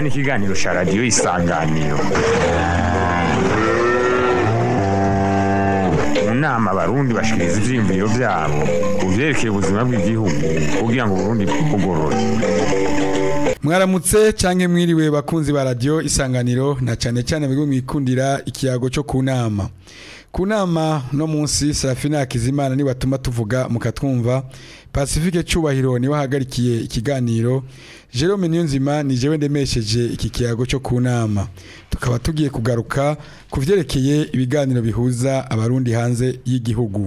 inama n'ikiganiro cya radiyo isanganiro mu nama abarundi bashikiriza ivyiyumviro vyabo ku vyerekeye ubuzima bw'igihugu kugira ngo uburundi bwugorore mwaramutse canke mwiriwe bakunzi ba radio isanganiro na cane cane mwebwe mwikundira ikiyago cyo ku nama ku nama no munsi Serafina Hakizimana ni batuma tuvuga mukatwumva Pacifique Cubahiro ni wahagarikiye ikiganiro Jerome Niyonzima ni jewe ndemesheje iki kiyago cyo ku nama tukaba tugiye kugaruka ku vyerekeye ibiganiro bihuza abarundi hanze y'igihugu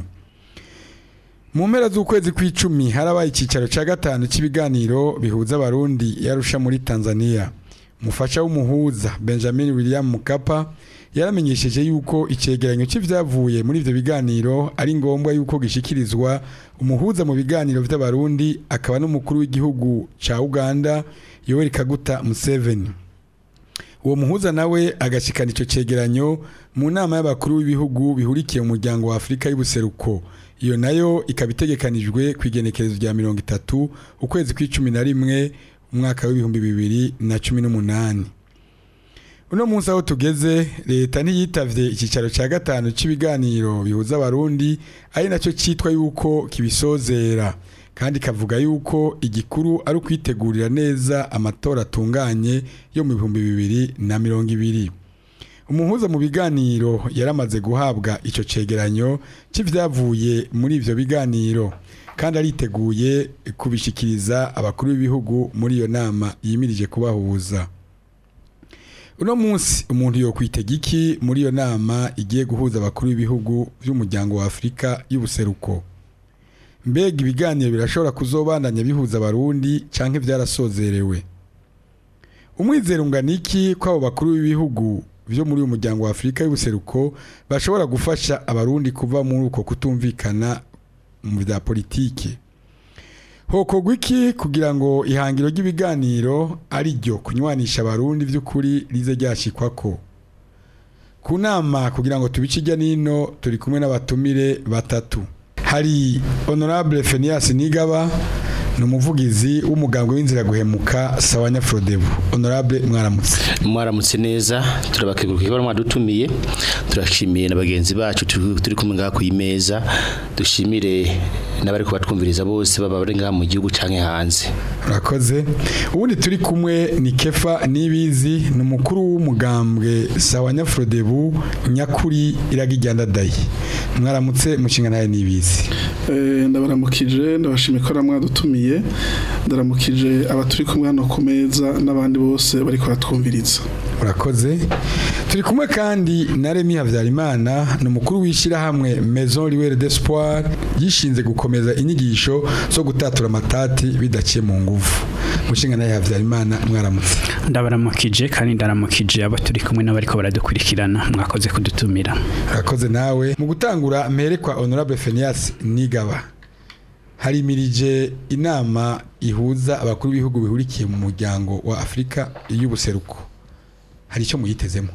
mu mpera z'ukwezi kw'icumi harabaye icyicaro cya gatanu cy'ibiganiro bihuza abarundi yarusha muri tanzania umufasha w'umuhuza benjamin william mukapa yaramenyesheje yuko icyegeranyo cy'ibyavuye muri ibyo biganiro ari ngombwa yuko gishyikirizwa umuhuza mu biganiro by'abarundi akaba n'umukuru w'igihugu cya uganda yoweri kaguta museveni uwo muhuza nawe agashikana icyo cyegeranyo mu nama y'abakuru b'ibihugu bihurikiye mu muryango wa afurika y'ubuseruko iyo nayo ikaba itegekanijwe ku igenekerezo rya mirongo itatu ukwezi kw'icumi na rimwe umwaka w'ibihumbi bibiri na cumi n'umunani uno munsi aho tugeze leta ntiyitavye icyicaro cya gatanu cy'ibiganiro bihuza abarundi ari nacyo cyitwa yuko kibisozera kandi kavuga yuko igikuru ari ukwitegurira neza amatora atunganye yo mu bihumbi bibiri na mirongo ibiri umuhuza mu biganiro yaramaze guhabwa icyo cegeranyo cy'ibyavuye muri ibyo biganiro kandi ariteguye kubishikiriza abakuru b'ibihugu muri iyo nama yimirije kubahuza uno munsi umuntu yo kwitega iki muri iyo nama igiye guhuza abakuru b'ibihugu by'umuryango wa afurika y'ubuseruko mbega ibiganiro birashobora kuzobandanya bihuza abarundi cyangwa byarasozerewe umwizero ungana iki ko abo bakuru b'ibihugu byo muri uyu muryango wa afurika y'ubuseruko bashobora gufasha abarundi kuva muri uko kutumvikana mu bya politiki hokorwa iki kugira ngo ihangiro ry'ibiganiro ari ryo kunywanisha abarundi by'ukuri rize ryashikwa ko ku nama kugira ngo tubice ijya n'ino turi kumwe n'abatumire batatu hari honorable fenias nigaba ni umuvugizi w'umugambwe w'inzira guhemuka sawa nyafurodebu honorable mwaramutse mwaramutse neza turabakenguruka ko mwadutumiye turashimiye na bagenzi bacu turi kumwe ngaha ku imeza dushimire n'abari kubatwumviriza bose baba bari ngaha mu gihugu canke hanze urakoze ubundi turi kumwe ni kefa nibizi ni umukuru w'umugambwe sawa nyafurodebu nyakuri iragijyandadayi mwaramutse mushinga nawe nibizi ndabaramukije ndabashimiye ko mwadutumiye ndaramukije abaturi kumwe hano ku meza n'abandi bose bari kubatwumviriza urakoze turi kumwe kandi na Remy Havyarimana ni umukuru w'ishyirahamwe Maison Liwere d'Espoir yishinze gukomeza inyigisho zo gutatura amatati bidaciye mu nguvu mushinga nawe Havyarimana mwaramutse ndabaramukije kandi ndaramukije abo turi kumwe n'abariko baradukurikirana mwakoze kudutumira urakoze nawe mu gutangura mpere kwa Honorable Fenias Nigaba harimirije inama ihuza abakuru b'ibihugu bihurikiye mu muryango wa Afurika y'ubuseruko hari icyo muyitezemo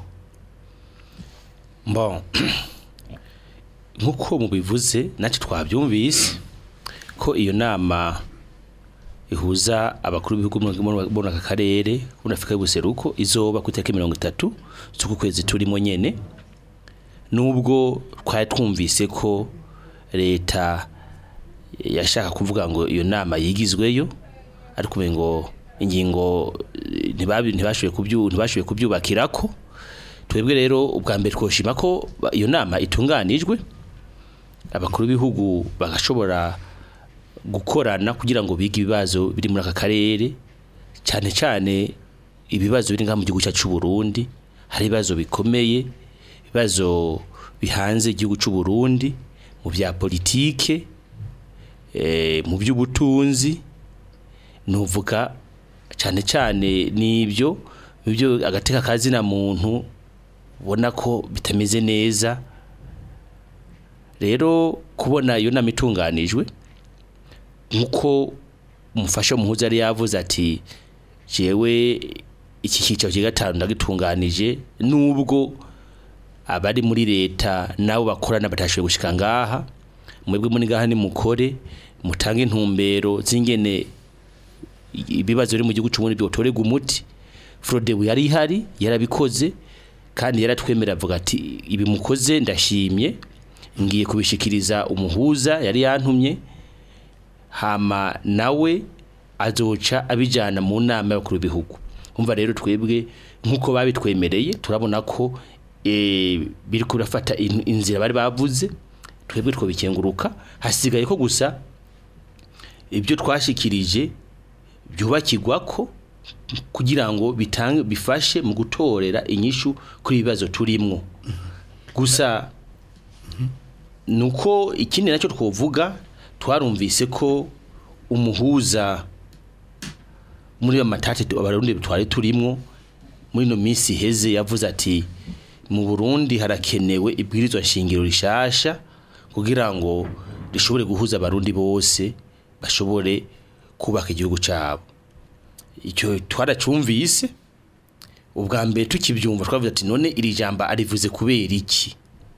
bon nk'uko mubivuze natwe twabyumvise ko iyo nama ihuza abakuru b'ibihugu muri aka karere muri afurika y'ubuseruko izoba ku itariki mirongo itatu z'uku kwezi turimo nyene nubwo twari twumvise ko leta yashaka kuvuga ngo iyo nama yigizweyo ariko ngo ingingo ntibashoboye kubyubakirako twebwe rero ubwa mbere twoshima ko iyo nama itunganijwe abakuru b'ibihugu bagashobora gukorana kugira ngo bige ibibazo biri muri aka karere cyane cyane ibibazo biri ngaha mu gihugu cyacu Burundi hari ibibazo bikomeye ibibazo bihanze igihugu cy'u Burundi mu bya politike mu by'ubutunzi nuvuga cyane cyane n'ibyo ibyo agateka kazina muntu ubona ko bitameze neza rero kubona iyo nama itunganijwe nk'uko umufasha muhuza yari yavuze ati jewe iki cyicaro cya gatanu ndagitunganije nubwo abari muri leta nabo bakorana batashoboye gushika ngaha mwebwe muri ngaha ni mukore mutange intumbero z'ingene ibibazo biri mu gihugu cy'ubundi byotorega umuti Frodebu yari ihari yarabikoze kandi yaratwemera avuga ati ibi mukoze ndashimye ngiye kubishikiriza umuhuza yari yantumye hama nawe azoca abijyana mu nama y'abakuru b'ibihugu umva rero twebwe nk'uko babitwemereye turabona ko eh, biri kurafata in- inzira bari bavuze twebwe twobikenguruka hasigaye ko gusa ibyo twashikirije byubakirwa ko kugira ngo bitange bifashe mu gutorera inyishu kuri ibibazo turimwo gusa nuko ikindi nacyo twovuga twarumvise ko umuhuza muri ayo matati tu- abarundi twari turimwo muri ino minsi iheze yavuze ati mu Burundi harakenewe ibwirizwa shingiro rishasha kugira ngo rishobore guhuza abarundi bose bashobore kubaka igihugu cyabo icyo twaracumvise ubwa mbere tukibyumva twavuze ati none iri jambo arivuze kubera iki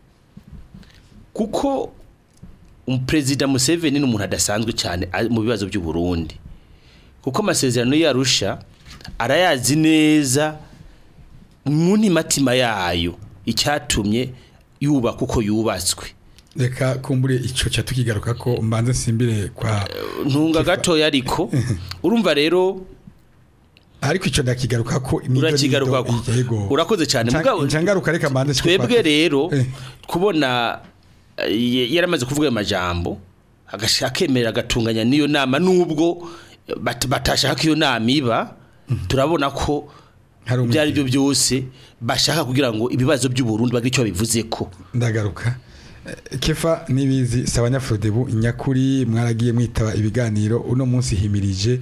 kuko perezida Museveni ni umuntu adasanzwe cyane a- mu bibazo by'u Burundi kuko amasezerano yarusha arayazi neza mu ntimatima yayo icyatumye yubaka uko yubatswe reka kumbure icyo cya tukigaruka ko mbanze nsimbire kwa ntunga gatoya ariko urumva rero ariko icyo ndakigaruka ko nido urakigaruka nido, ko yego urakoze cyane mugabo ncangaruka reka mbanze nshike twebwe kwa- rero Eh. kubona eh, yaramaze kuvuga ayo majambo agash- akemera agatunganya n'iyo nama nubwo bat- batashaka iyo nama iba turabona ko hari ibyo ari umwe byo byose bashaka kugira ngo ibibazo by'u Burundi bagire icyo bivuze ko ndagaruka Eh, kefa nibizi sabanyafurodebu nyakuri mwaragiye mwitaba ibiganiro uno munsi himirije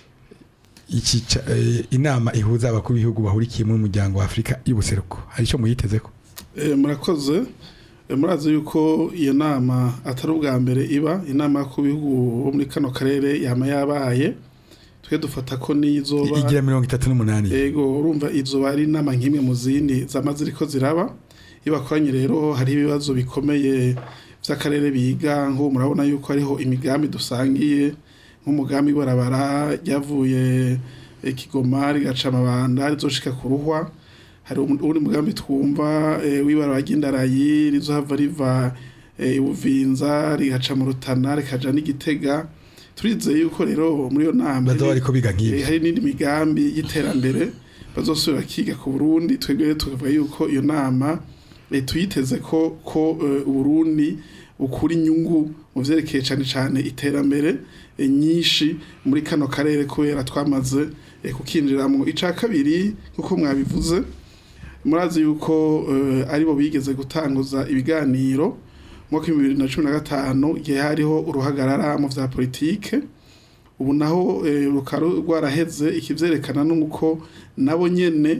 iki ca- eh, inama ihuza abakuru b'ibihugu bahurikiye mu muryango wa Afrika y'ubuseruko hari icyo muyiteze ko Eh, murakoze Eh, murazi yuko iyo nama atari ubwa mbere iba inama ku bihugu bo muri kano karere yama yabaye twe dufata ko n'izoba igira mirongo itatu n'umunani ego urumva izoba ari inama nk'imwe mu zindi zama ziriko ziraba iyo bakoranye rero hari ibibazo bikomeye by'akarere biga nk'ubu murabona yuko hariho imigambi dusangiye nk'umugambi w'ibarabara ryavuye eh, Kigoma rigaca amabanda rizoshika ku ruhwa hari umu- uwundi mugambi twumva eh, w'ibarabara ry'indarayi rizohava riva eh, ibuvinza rigaca mu rutana rikaja n'igitega turizeye yuko rero muri iyo nama bazoba ariko biga Eh, nk'ibi hari n'indi migambi y'iterambere bazosubira kiga ku Burundi twebwe rero tukavuga yuko iyo nama eh, tuyiteze ko ko eh, Uburundi ukura inyungu mu vyerekeye cane cane iterambere eh, nyinshi muri kano karere kubera twamaze eh, kukinjiramwo ica kabiri nkuko mwabivuze murazi yuko eh, aribo bigeze gutanguza ibiganiro mu mwaka w'ibihumbi bibiri na cumi na gatanu igihe hariho uruhagarara mu vya politike ubu naho eh, rukaba rwaraheze ikivyerekana nuko nabo nyene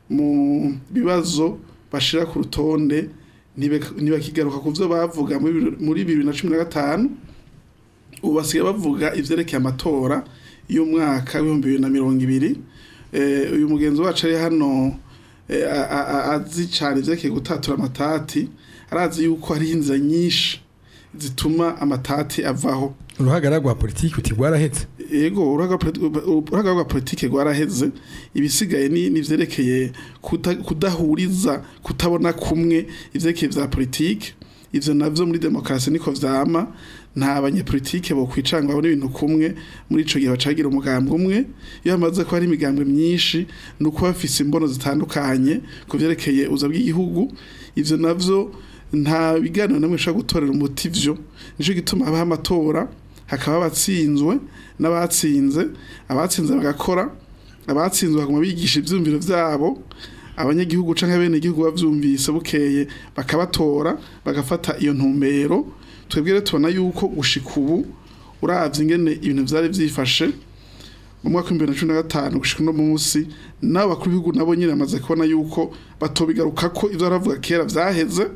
mu bibazo bashira ku rutonde ntibe- ntibakigaruka ku vyo bavuga muri bibiri- muri bibiri na cumi na gatanu ubu basigaye bavuga ivyerekeye amatora y'umwaka w'ibihumbi bibiri na mirongo ibiri Eh, uyu mugenzi wacu ari hano eh, a- a- a- azi cane ivyerekeye gutatura amatati arazi yuko hariho inzira nyinshi zituma amatati avaho uruhagarara rwa politiki uti rwarahetse ego uruhaga politi- uruhaga rwa politike rwaraheze ibisigaye ni nivyerekeye kuda- kudahuriza kutabona kumwe ivyerekeye vya politike ivyo navyo muri demokarasi niko vyama nta banyepolitike bo kwicanga babona ibintu kumwe muri ico gihe bacagira umugambi umwe iyo hamaze ko hari imigambwe myinshi ni uko bafise imbono zitandukanye ku vyerekeye uza bw'igihugu ivyo navyo nta biganiro namwe bishobora gutorera umuti vyo nico gituma habaho amatora hakaba abatsinzwe n'abatsinze abatsinze bagakora abatsinzwe baguma bigisha ivyumviro vyabo abanyagihugu canke bene igihugu bavyumvise bukeye bakabatora bagafata iyo ntumbero twebwe rero tubona yuko gushika ubu uravye ingene ibintu vyari vyifashe mu mwaka w'ibihumbi bibiri na cumi na gatanu gushika uno munsi n'abo bakuru b'ibihugu nabo nyene bamaze kubona yuko batobigaruka ko ivyo baravuga kera vyaheze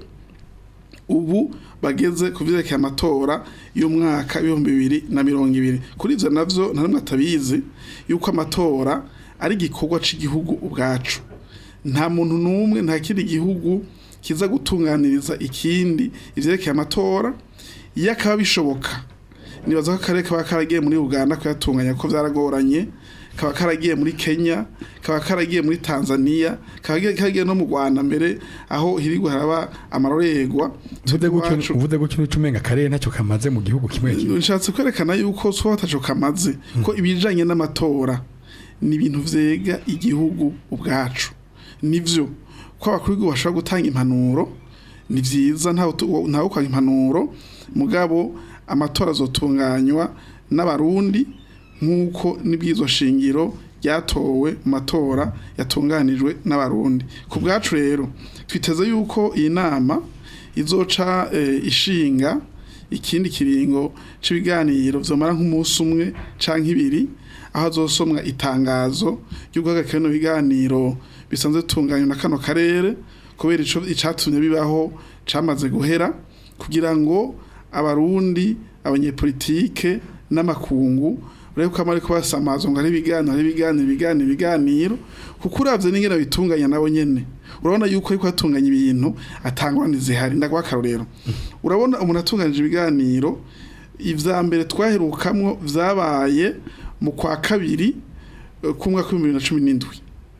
ubu bageze ku vyerekeye amatora y'umwaka w'ibihumbi bibiri na mirongo ibiri kuri ivyo navyo nta n'umwe atabizi yuko amatora ari igikorwa c'igihugu ubwacu nta muntu n'umwe nta kindi gihugu kiza gutunganiriza ikindi ivyerekeye amatora iyo akaba bishoboka nibaza ko akarere kaba karagiye muri uganda kuyatunganya ko vyaragoranye kaba karagiye muri Kenya kaba karagiye muri Tanzania kaba karagiye- karagiye no mu Rwanda mbere aho hirigwa haraba amarorerwa uvuze gutyo iwacu. uvuze gutyo n'uca umenga akarere ntacyo kamaze mu gihugu kimwe kimwe nshatse kwerekana yuko so bataco kamaze ko ibijanye n'amatora ni ibintu vyega igihugu ubwacu nivyo ko abakuru b'igihugu bashobora gutanga impanuro ni vyiza ntawe utu- ntawe ukanga impanuro mugabo amatora azotunganywa n'abarundi nk'uko n'ibwirizwa shingiro ryatowe mu matora yatunganijwe n'abarundi ku bwacu rero twiteze yuko iyi nama izoca eh, ishinga ikindi kiringo c'ibiganiro vyomara nk'umunsi umwe canke ibiri aho azosomwa itangazo ry'uguhagarika bino biganiro bisanzwe bitunganywa na kano karere kubera ico icatumye bibaho camaze guhera kugira ngo abarundi abanyepolitike n'amakungu urebe ko amari kubasamaza ngo ari ibiganiro ari ibiganiro ibiganiro ibiganiro kuko uravye n'ingene bitunganya nabo nyene urabona yuko ariko atunganya ibintu atangwa zihari ndaguha akarorero urabona umuntu atunganije ibiganiro ivya mbere twaherukamwo vyabaye mu kwa kabiri eh, k'umwaka w'ibihumbi bibiri na cumi n'indwi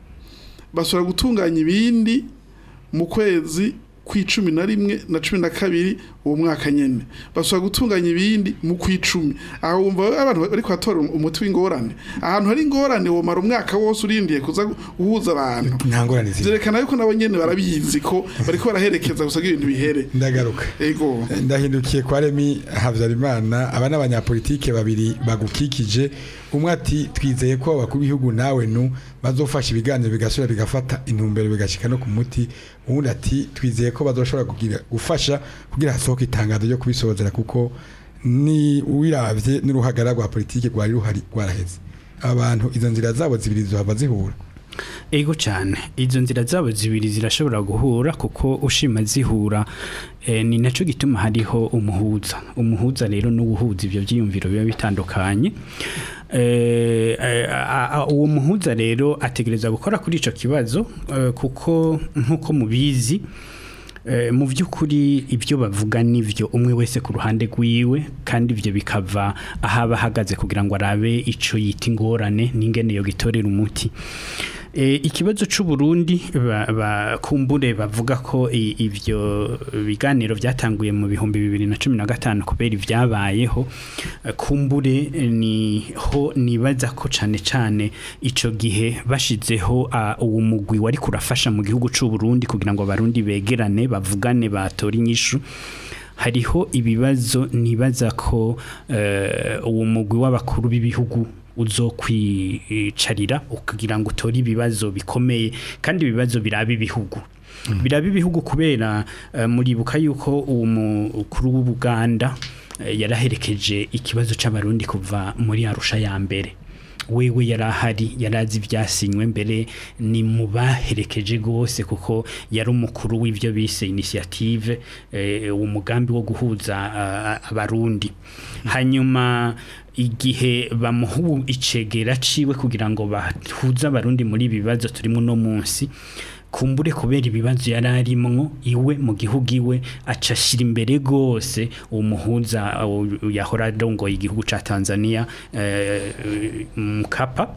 basubira gutunganya ibindi mu kwezi kw'icumi na rimwe na cumi na kabiri uwo mwaka nyene basubira gutunganya ibindi mu kw'icumi aho wumva abantu bari kuhatora umuti w'ingorane ahantu hari ingorane womara umwaka wose urindiye kuza guhuza abantu nta ngorane ziri vyerekana yuko nabo nyene barabizi ko bariko baraherekeza gusa ibintu bihere ndagaruka ego ndahindukiye kwa remi habyarimana aba n'abanyapolitike babiri bagukikije umwe ati twizeye ko abakuru b'ibihugu nawe nu bazofasha ibiganiro bigasubira bigafata intumbero bigashika no ku muti uwundi ati twizeye ko bazoshobora kugira gufasha kugira hasohoke itangazo ryo kubisozera kuko ni wiravye n'uruhagara rwa politike rwari ruhari rwaraheze abantu izo nzira zabo zibiri zohava zihura ego cyane izo nzira zabo zibiri zirashobora guhura kuko ushima zihura eh, ni nacyo gituma hariho umuhuza umuhuza rero no guhuza ibyo byiyumviro biba bitandukanye Eh, eh, a- a- uwo muhuza rero ategereza gukora kuri ico kibazo eh, kuko nk'uko mubizi Eh, mu by'ukuri ibyo bavuga nivyo umwe wese ku ruhande rwiwe kandi ibyo bikava ahaba ahagaze kugira ngo arabe ico yita ingorane n'ingene yo gitorera umuti e, ikibazo c'u Burundi ba- bakumbure bavuga ko i- ivyo biganiro byatanguye mu bihumbi bibiri na cumi na gatanu kubera ibyabayeho eh, kumbure eh, niho nibaza ko cane cane ico gihe bashizeho ah, uwo mugwi wari kurafasha mu gihugu c'u Burundi kugira ngo abarundi begerane bavugane batora inyishu hariho ibibazo nibaza ko eh, uwo mugwi w'abakuru b'ibihugu uzokwicarira kugira ngo utore ibibazo bikomeye kandi ibibazo biraba ibihugu biraba ibihugu kubera eh, muribuka yuko uwo mukuru w'ubuganda eh, yaraherekeje ikibazo c'abarundi kuva muri arusha ya mbere wewe yari ahari yari azi ibyasinywe mbere ni mu baherekeje rwose kuko yari umukuru w'ibyo bise inisiyative umugambi wo guhuza ah, abarundi hanyuma igihe bamuha icegera ciwe kugira ngo bahuze abarundi muri ibi bibazo turimo uno munsi kumbure kubera ibibazo yari arimwo iwe mu gihugu iwe aca ashyira imbere rwose uwo muhuza uh, yahora arongoye igihugu ca Tanzania eh, Mkapa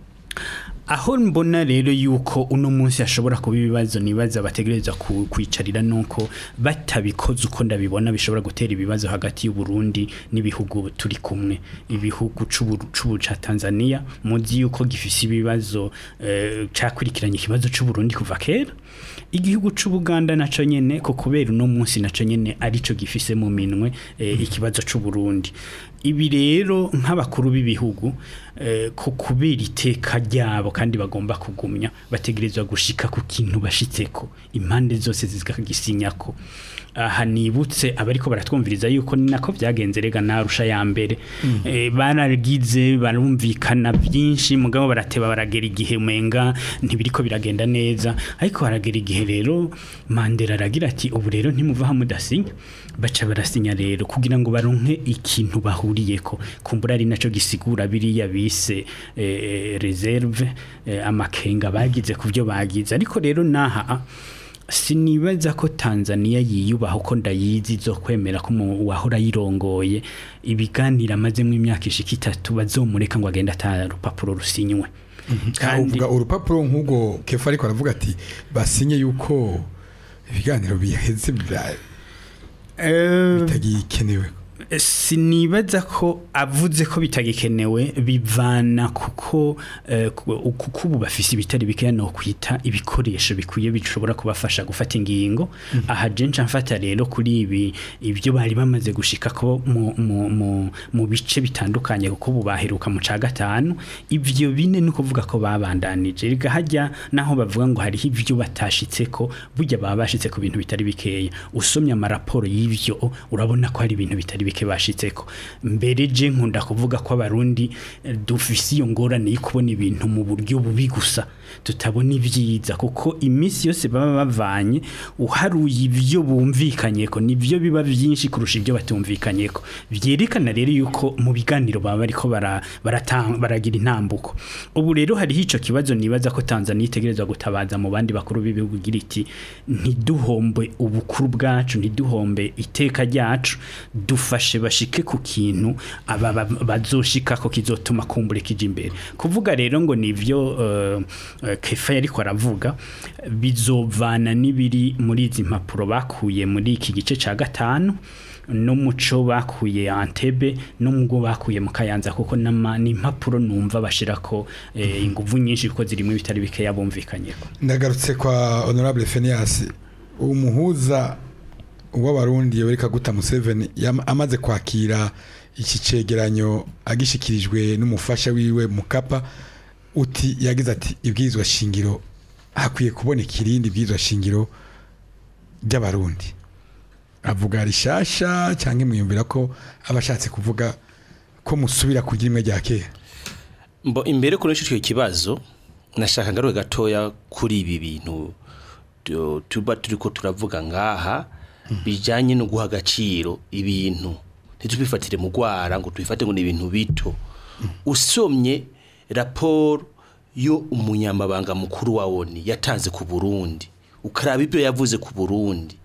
aho mbona rero yuko uno munsi hashobora kuba ibibazo nibaza bategereza ku- kwicarira nuko batabikoze uko ndabibona bishobora gutera ibibazo hagati y'u Burundi n'ibihugu turi kumwe ibihugu c'ubu c'ubu ca Tanzania muzi yuko gifise ibibazo eh, cakurikiranye ikibazo c'u Burundi kuva kera igihugu c'u Buganda naco nyene ko kubera uno munsi naco nyene arico gifise mu minwe eh, ikibazo c'u Burundi ibi rero nk'abakuru b'ibihugu eh, ko kubera iteka ryabo kandi bagomba kugumya bategerezwa gushika ku kintu bashitseko impande zose zikagisinyako aha nibutse abariko baratwumviriza yuko ni nako byagenze rega narusha ya mbere eh, baragize barumvikana byinshi mugabo barateba baragera igihe umenga ntibiriko biragenda neza ariko haragera igihe rero Mandela aragira ati ubu rero ntimuvaha mudasinya baca barasinya rero kugira ngo baronke ikintu bahuriyeko kumbura ari naco gisigura biriya bise eh, reserve eh, amakenga bagize ku byo bagize ariko rero naha sinibaza ko Tanzania yiyubaha uko ndayizi zo kwemera ko mu- uwahora yirongoye ibiganiro amazemo imyaka ishika itatu bazomureka ngo agende ata rupapuro rusinywe kandi uvuga urupapuro nk'ubwo kefa ariko aravuga ati basinye yuko ibiganiro biheze bya- eh, bitagikenewe sinibaza ko avuze ko bitagikenewe bivana kuko eh, ku- kuko ubu bafise ibitari bikeya no kwita ibikoresho bikwiye bishobora kubafasha gufata ingingo aha je nca mfata rero kuri ibi ibyo bari bamaze gushika ko mu, mu, mu, mu bice bitandukanye kuko ubu baheruka mu ca gatanu ivyo bine ni ukuvuga ko babandanije rega hajya naho bavuga ngo hariho ibyo batashitseko burya baba bashitse ku bintu bitari bikeya usomye amaraporo y'ivyo urabona ko hari ibintu bitari bike bashitseko mbere je nkunda kuvuga ko abarundi eh, dufise iyo ngorane yo kubona ibintu mu buryo bubi gusa tutabona ibyiza kuko iminsi yose baba bavanye uharuye ibyo bumvikanyeko nibyo biba byinshi kurusha ibyo batumvikanyeko byerekana rero yuko mu biganiro baba bariko bara- barata- baragira intambuko ubu rero hariho ico kibazo nibaza ko Tanzania itegerezwa gutabaza mu bandi bakuru b'ibihugu igira iti ntiduhombe ubukuru bwacu ntiduhombe iteka ryacu dufashe bashike ku kintu aba ba- bazoshika ko kizotuma kumbure kija imbere kuvuga rero ngo nivyo uh, uh, kefa yariko aravuga bizovana n'ibiri muri izi mpapuro bakuye muri iki gice ca gatanu n'umuco bakuye Antebe n'umugwo bakuye mu Kayanza kuko nama n'impapuro numva bashirako eh, inguvu nyinshi kuko zirimo bitari bikeya bumvikanyeko ndagarutse kwa honorable Phineas umuhuza w'abarundi Yoweri Kaguta Museveni yam- amaze kwakira iki cegeranyo agishikirijwe n'umufasha wiwe Mukapa uti yagize ati ibwirizwa shingiro hakwiye kuboneka irindi bwirizwa shingiro ry'abarundi avuga rishasha cyangwa mwiyumvira ko abashatse kuvuga ko musubira kugira imwe rya kera Mbo imbere kuri icyo kibazo nashaka ngaruke gatoya kuri ibi bintu tu- tuba turiko turavuga ngaha bijanye no guha agaciro ibintu ntitubifatire mu gwara ngo tubifate ngo ni ibintu bito usomye raporo yo umunyamabanga mukuru wa ONU yatanze ku Burundi ukaraba ibyo yavuze ku Burundi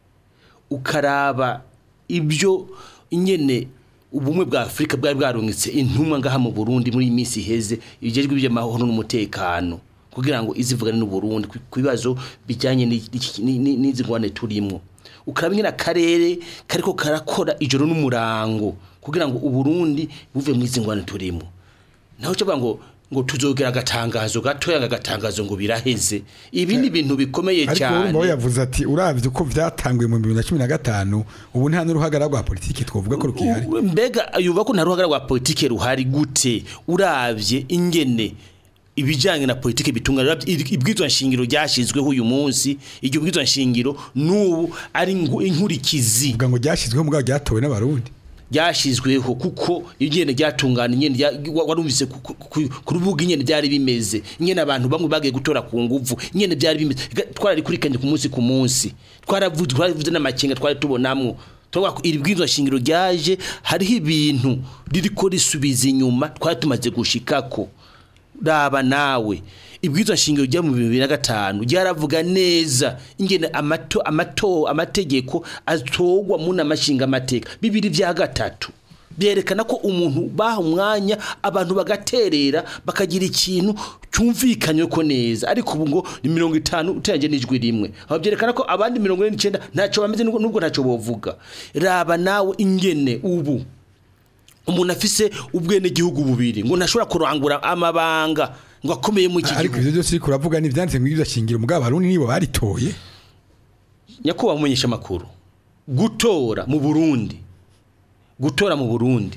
ukaraba ibyo nyene ubumwe bwa Afrika bwari bwarungitse intumwa ngaha mu Burundi muri iyi minsi iheze ibijejwe by'amahoro n'umutekano kugira ngo izivugane n'u Burundi ku ku bibazo bijyanye n'iki- ni- ni- n'izi ngwane turimo ukaraba nyine akarere kariko karakora ijoro n'umurango kugira ngo u Burundi buve mu izi ngwane turimo naho cyo ngo ngo tuzogera agatangazo gatoya agatangazo ngo biraheze ibi ni ibintu bikomeye ariko cyane urumva we yavuze ati uravye uko vyatanguye mu 2015 ubu nta n'uruhagara rwa politiki twovuga ko rukihari U- mbega yuba ko nta ruhagara rwa politike ruhari gute uravye ingene ibijanye na politike bitunga ibwizwa nshingiro ryashizweho uyu munsi iryo bwizwa nshingiro n'ubu ari ingu- inkurikizi vuga ngo ryashizweho mugabo ryatowe n'abarundi ryashizweho kuko ingene ryatungana ingene rya- wa- warumvise ku- ku- ku ku rubuga ingene byari bimeze ingene abantu bamwe bagiye gutora ku nguvu ingene byari bimeze Ga- twararikurikiranye ku munsi ku munsi twaravuze twaravuze n'amakenga twari tubonamwo twavuga ko iri bwizwa shingiro ryaje hariho ibintu ririko risubiza inyuma twari tumaze gushikako raba nawe ibwirizwa shingiro rya mu bibiri na gatanu ryaravuga neza ingene amato amato amategeko atogwa mu namashinga amateka bibiri vya gatatu byerekana ko umuntu baha umwanya abantu bagaterera bakagira ikintu cyumvikanywe ko neza ariko ubu ngo ni mirongo itanu uteranye n'ijwi rimwe aho byerekana ko abandi mirongo ine n'icyenda ntacyo bameze nubwo nubwo ntacyo bovuga raba nawe ingene ubu umuntu afise ubwenegihugu bubiri ngo ntashobora kurangura amabanga ngo akomeye mu iki ariko gihugu ivyo byose uriko uravuga ni ivyanditse mu bwirizwa shingiro mugabo abarundi nibo baritoye nyakubahwa mumenyesha amakuru gutora mu burundi gutora mu burundi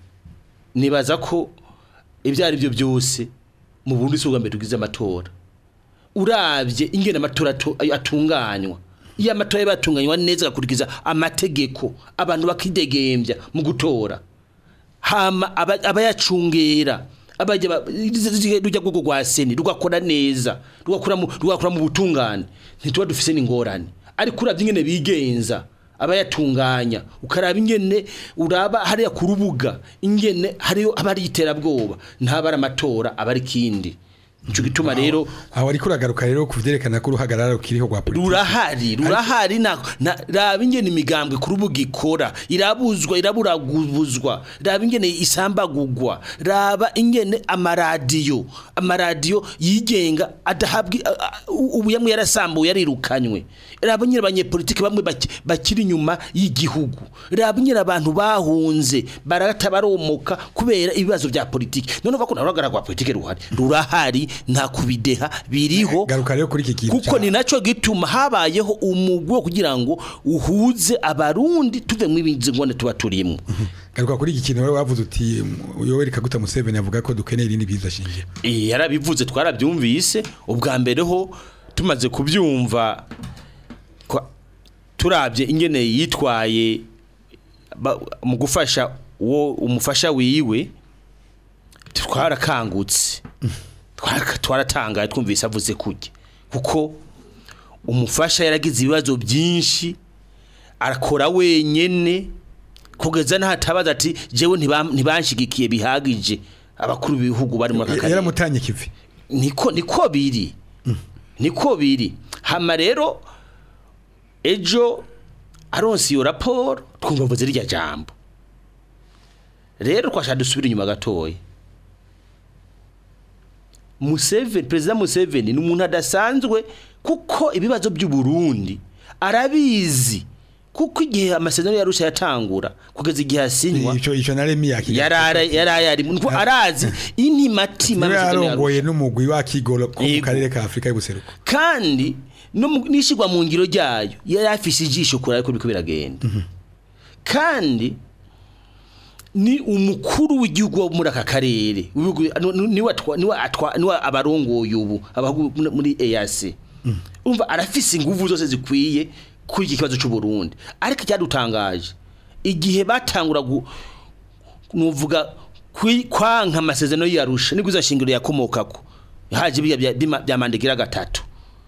nibaza ko ibyo ari byo byose mu burundi si ubwa mbere tugize amatora urabye ingene amatora atu- atunganywa iyo amatora yaba yatunganywa neza agakurikiza amategeko abantu bakidegembya mu gutora hama aba- abayacungera abajya ba- rujya rwego rwa seni rugakora neza rugakora mu rugakora mu butungane ntituba dufise n'ingorane ariko uravye ingene bigenza abayatunganya ukaraba ingene uraba hariya ku rubuga ingene hariyo abari iterabwoba ntabara amatora abari kindi ico gituma rero aho ariko uragaruka rero kuvyerekana ko uruhagarara rukiriho rwa politiki rurahari rurahari na na- raba ingene imigambwe kuri ubu gikora irabuzwa iraburagubuzwa raba ingene isambagurwa raba ingene amaradiyo amaradiyo yigenga adahabwa a- a- u- ubu yamwe yarasambuye yarirukanywe raba nyine abanyepolitiki bamwe baki- bakiri inyuma y'igihugu raba nyine abantu bahunze barata baromoka kubera ibibazo bya politiki none uva ko nawe uruhagarara rwa politiki ruhari rurahari nta kubideha biriho garuka rero kuri iki kintu kuko ca- ni naco gituma habayeho umugwi wo kugira ngo uhuze abarundi tuve mu ibinzi ngone tuba turimwo garuka kuri iki kintu rero wavuze uti Yoweri Kaguta Museveni avuga ko dukeneye irindi byiza shingiro Eh, yarabivuze twarabyumvise ubwa mbere ho tumaze kubyumva kwa- turabye ingene yitwaye ba- mu gufasha uwo umufasha wiwe twarakangutse Twaraka- twaratangaye twumvise avuze kujya kuko umufasha yaragize ibibazo byinshi arakora wenyene kugeza n'ahatabaza ati jewe ntibam- ntibanshigikiye bihagije abakuru b'ibihugu bari muri aka karere yaramutanye kivi niko niko biri niko biri hama rero ejo aronse iyo raporo twumva mvuze rirya jambo rero twashaka dusubira inyuma gatoya Museveni perezida Museveni ni umuntu adasanzwe kuko ibibazo by'u Burundi arabizi kuko igihe amasezerano yarusha yatangura kugeza igihe asinywa ico ico naremi yakira yarara yarayari nuko arazi intimatima niwe amasezerano yarusha. yarongoye n'umugwi wa Kigolo ko mu Yego. karere ka Afrika y'ubuseruko kandi no mu- n'ishigwa mu ngiro ryayo yari afise ijisho kuri ariko biriko biragenda kandi ni umukuru w'igihugu wo muri aka karere w'ibihugu- nu- nu- niwe atwa- niwe atwa- niwe abarongoye ubu abahugu muri- muri EAC umva arafise inguvu zose zikwiye kuri iki kibazo cy'u Burundi ariko icyadutangaje igihe batangura gu- nuvuga kwi- kwanka amasezerano y'arusha nibwo izo shingiro yakomokako haje biya bya- bima- bya mandegira gatatu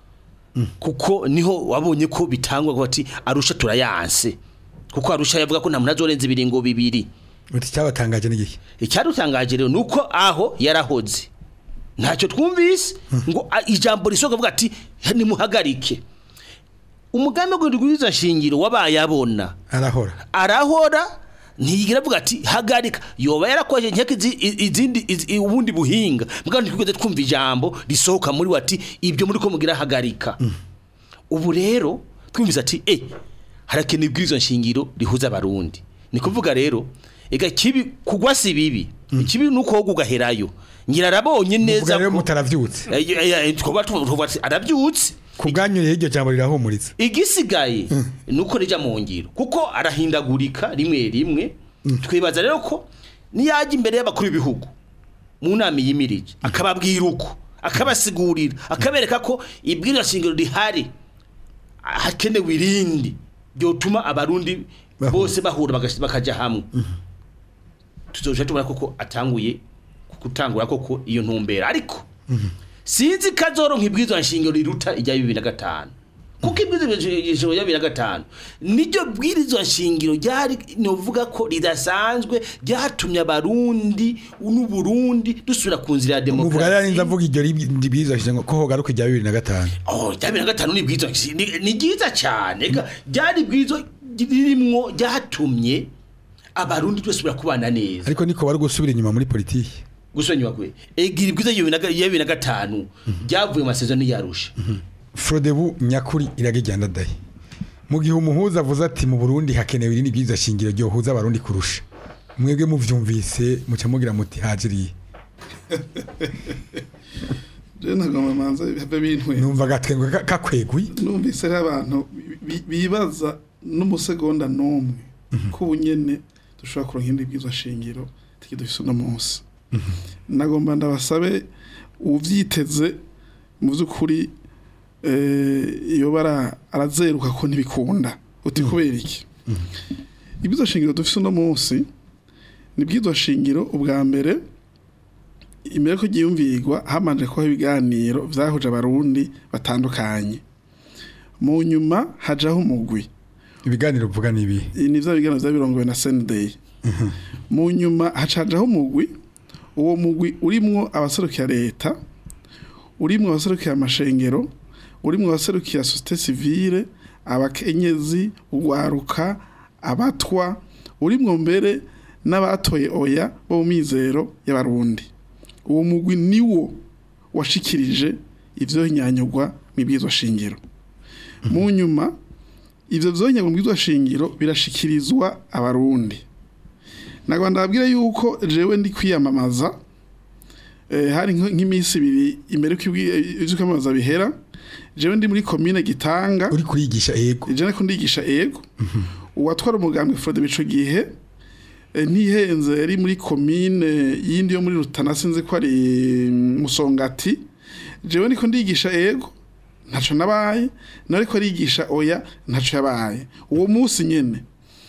kuko niho wabonye ko bitangwa ko ati arusha turayanse kuko arusha yavuga ko nta muntu azorenza ibiringo bibiri uti cyabatangaje n'igihe icyadutangaje rero nuko aho yarahoze ntacyo twumvise ngo a- ijambo risohoka avuga ati nimuhagarike umugambi wo guhindura shingiro wabaye abona arahora arahora ntiyigira avuga ati hagarika yoba yarakoresheje nkeka izi- i- izindi izi- ubundi buhinga mbwa ntitwigeze twumva ijambo risohoka muri we ati ibyo muri ko mugira hagarika ubu rero twumvise ati eh harakenewe ibwirizwa nshingiro rihuza abarundi ni kuvuga rero ega kibi kugwa si bibi ikibi nuko wowe ugaherayo ngira arabonye muvuga neza rero ko mutaravyutse Eh, eh, eh, twaba tuvuga ati arabyutse ku bwanyu rero iryo jambo rirahumuriza igisigaye nuko rija mu ngiro kuko arahindagurika rimwe rimwe twibaza rero ko niyajya imbere y'abakuru b'ibihugu mu nama yimirije akababwira uko akabasigurira akabereka ko ibwirwa shingiro rihari hakenewe irindi ryotuma abarundi Bahura. bose bahura bagash- bakaja hamwe tuzoja tubona koko atanguye gutangura koko iyo ntumbera ariko sinzi kazoronka ibwirizwa nshingiro riruta ijya bibiri na gatanu kuko ibwirizwa nshingiro ya bibiri na gatanu niryo bwirizwa nshingiro ryari novuga ko ridasanzwe ryatumye abarundi n'uburundi dusubira ku nzira ya muvuga rero demokarasi ninza mvuga iryo ribwirizwa shingiro ko hogaruka irya bibiri na gatanu Oh, rya bibiri na gatanu ni bwiza ni ni ryiza cyane Ega, ryari bwiza ririmwo ryatumye abarundi dusubira kubana neza ariko niko bari gusubira inyuma muri politiki gusubira inyuma kwe egira ibwiza ya bibiri na ga- ya bibiri na gatanu ryavuye mu masezerano yarusha Frodebu nyakuri iragijyana dahi mu gihe umuhuza avuze ati mu Burundi hakenewe irindi byiza shingiro ryohuza abarundi kurusha mwebwe muvyumvise muca mugira muti hajiriye rero ntabwo manza have bintwe numva gatwengo ka- kakwegwi numvise ari abantu bi- bibaza n'umusegonda n'umwe ko ubu nyene dushobora kuronka indi bwiza shingiro tiki dufise uno munsi nagomba ndabasabe uvyiteze mu by'ukuri eh, iyo bara arazeruka ko ntibikunda uti kubera iki ibwiza shingiro dufise uno munsi ni bwiza shingiro ubwa mbere imbere ko giyumvirwa hamanje kuba ibiganiro vyahuje abarundi batandukanye mu nyuma hajaho umugwi ibiganiro uvuga ni ibi Ibi ni vya biganiro vyabirongowe na Sunday mu nyuma hacajaho umugwi uwo mugwi urimwo abaserukira leta urimwo abaserukira amashengero urimwo abaserukira societe civile abakenyezi ugwaruka abatwa urimwo mbere n'abatoye oya bo mu mizero y'abarundi uwo mugwi niwo washikirije ivyo nyanyugwa mibwirizwa shingiro mu nyuma ivyo vyonyagwa mibwirizwa shingiro birashikirizwa abarundi nagwa ndababwira yuko jewe ndi kwiyamamaza eh, hari nk- nk'iminsi ibiri imbere ko ivyo kwiyamamaza bihera jewe ndi muri komine gitanga uri kurigisha yego je nako ndigisha ego uwatwara umugambwe Frode bico gihe eh, ntihenze yari muri komine yindi yo muri Rutana sinzi ko ari mm, Musongati jewe niko ndigisha ego ntaco nabaye nariko arigisha oya ntaco yabaye uwo munsi nyene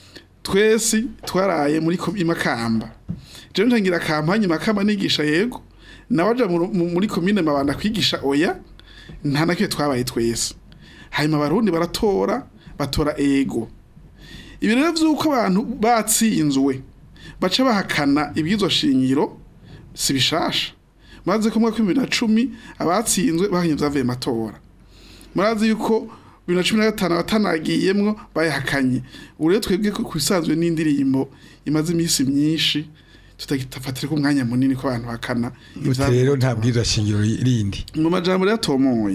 twese twaraye muri ko- imakamba jewe ntangira kampanye makamba nigisha yego nawaja mu- mu- muri komine mabanda kwigisha oya nta nakwiye twabaye twese hanyuma abarundi baratora batora ego ibi rero vy'uko abantu batsinzwe baca bahakana ibwizo shingiro si bishasha murazi ko mu mwaka w'ibibiri na cumi abatsinzwe bahanye vyavuye mu matora murazi yuko bibiri na cumi na gatanu abatanagiyemwo bayahakanye ubu rero twebwe ku bisanzwe n'indirimbo imaze iminsi myinshi tutafatireko umwanya munini ko abantu bakana Uti rero nta bwirizwa shingiro rindi mu majambo rero atomoye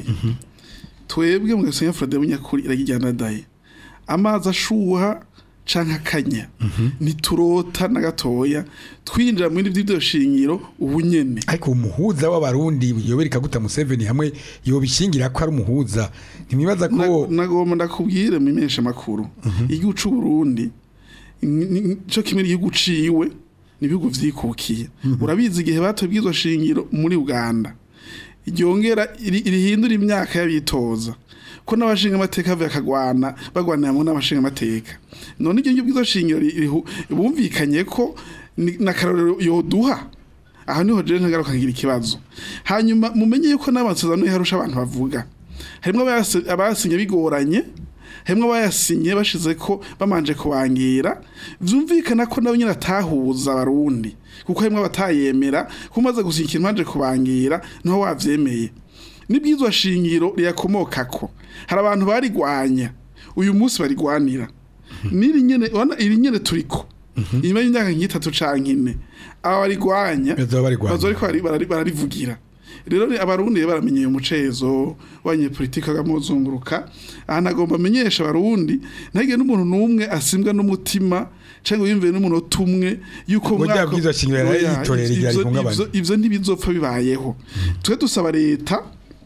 twebwe mu gasenya Frode bunyakuri iragijyana daye amazi ashuha canke akanya ntiturota na gatoya twinjira muri byo shingiro ubu nyene ariko umuhuza w'abarundi yoberi kaguta Museveni hamwe yobishingira ko ari umuhuza ntimwibaza ko Na- nagomba ndakubwire mu imesha makuru igihugu c'u Burundi ni- ni- co kimwe n'igihugu ciwe n'ibihugu vyikukiye urabizi igihe batubwizwa shingiro muri Uganda ryongera iri- rihindura imyaka y'abitoza ko n'abashinga amateka bavuye akagwana bagwanira hamwe n'abashinga amateka none iryo ngibyo shingiro ri- rihu- bumvikanye ko ni- n'akarorero yoduha aha niho jewe ntagaruka ngira ikibazo hanyuma mumenye yuko n'amasezerano yarusha abantu bavuga harimwo abayasi- abayasinye bigoranye harimwo abayasinye bashize ko bamanje kubangira vyumvikana ko nabo nyine atahuza abarundi kuko harimwo abatayemera ko umaze gusinya ikintu banje kubangira niho wavyemeye n'ibwizwa shingiro riyakomokako hari abantu barigwanya uyu munsi barigwanira n'iri nyene wana iri nyene turiko inyuma y'imyaka nk'itatu canke ine aba barigwanya Bazoba barigwanya. bazoba ariko bari- barari- bararivugira rero ni abarundi rero baramenyeye umucezo w'abanyepolitike bagamuzunguruka aha nagomba amenyesha abarundi ntagire n'umuntu n'umwe asimbwa n'umutima cyangwa yumviye n'umunota umwe yuko Ngo mwaka- rya bwirizwa shingiro yari Oya, yitorera igihe ivyo- rihungabana. ivyo- ivyo ntibizopfa bibayeho twe dusaba leta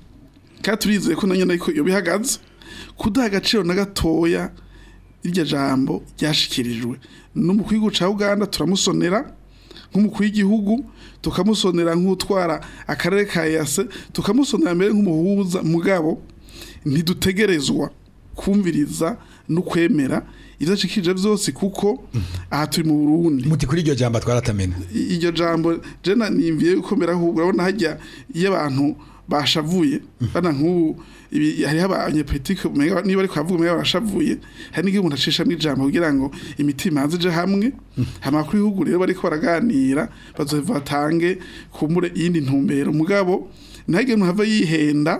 kandi turizeye ko nanyo ariko iyo bihagaze kudaha agaciro na gatoya iryo jambo ryashikirijwe n'umukuru w'igihugu ca Uganda turamusonera nk'umukuru w'igihugu tukamusonera nk'utwara akarere ka yase tukamusonera mbere nk'umuhuza mugabo ntidutegerezwa kumviriza no kwemera ivyo ashikirije vyose kuko aha turi mu Burundi muti kuri iryo jambo twaratamena I- iryo jambo jena nimviye gukomera ahubwo urabona hajya iyo abantu bashavuye bana nk'ubu ibi- hariho abanyepolitike umenga niba ariko bavuga umenga barashavuye hari n'igihe umuntu acisha n'ijambo kugira ngo imitima hanze ije hamwe amakuru y'ibihugu rero bariko baraganira bazohava batange kumure iyindi ntumbero mugabo ntihagire umuntu ava yihenda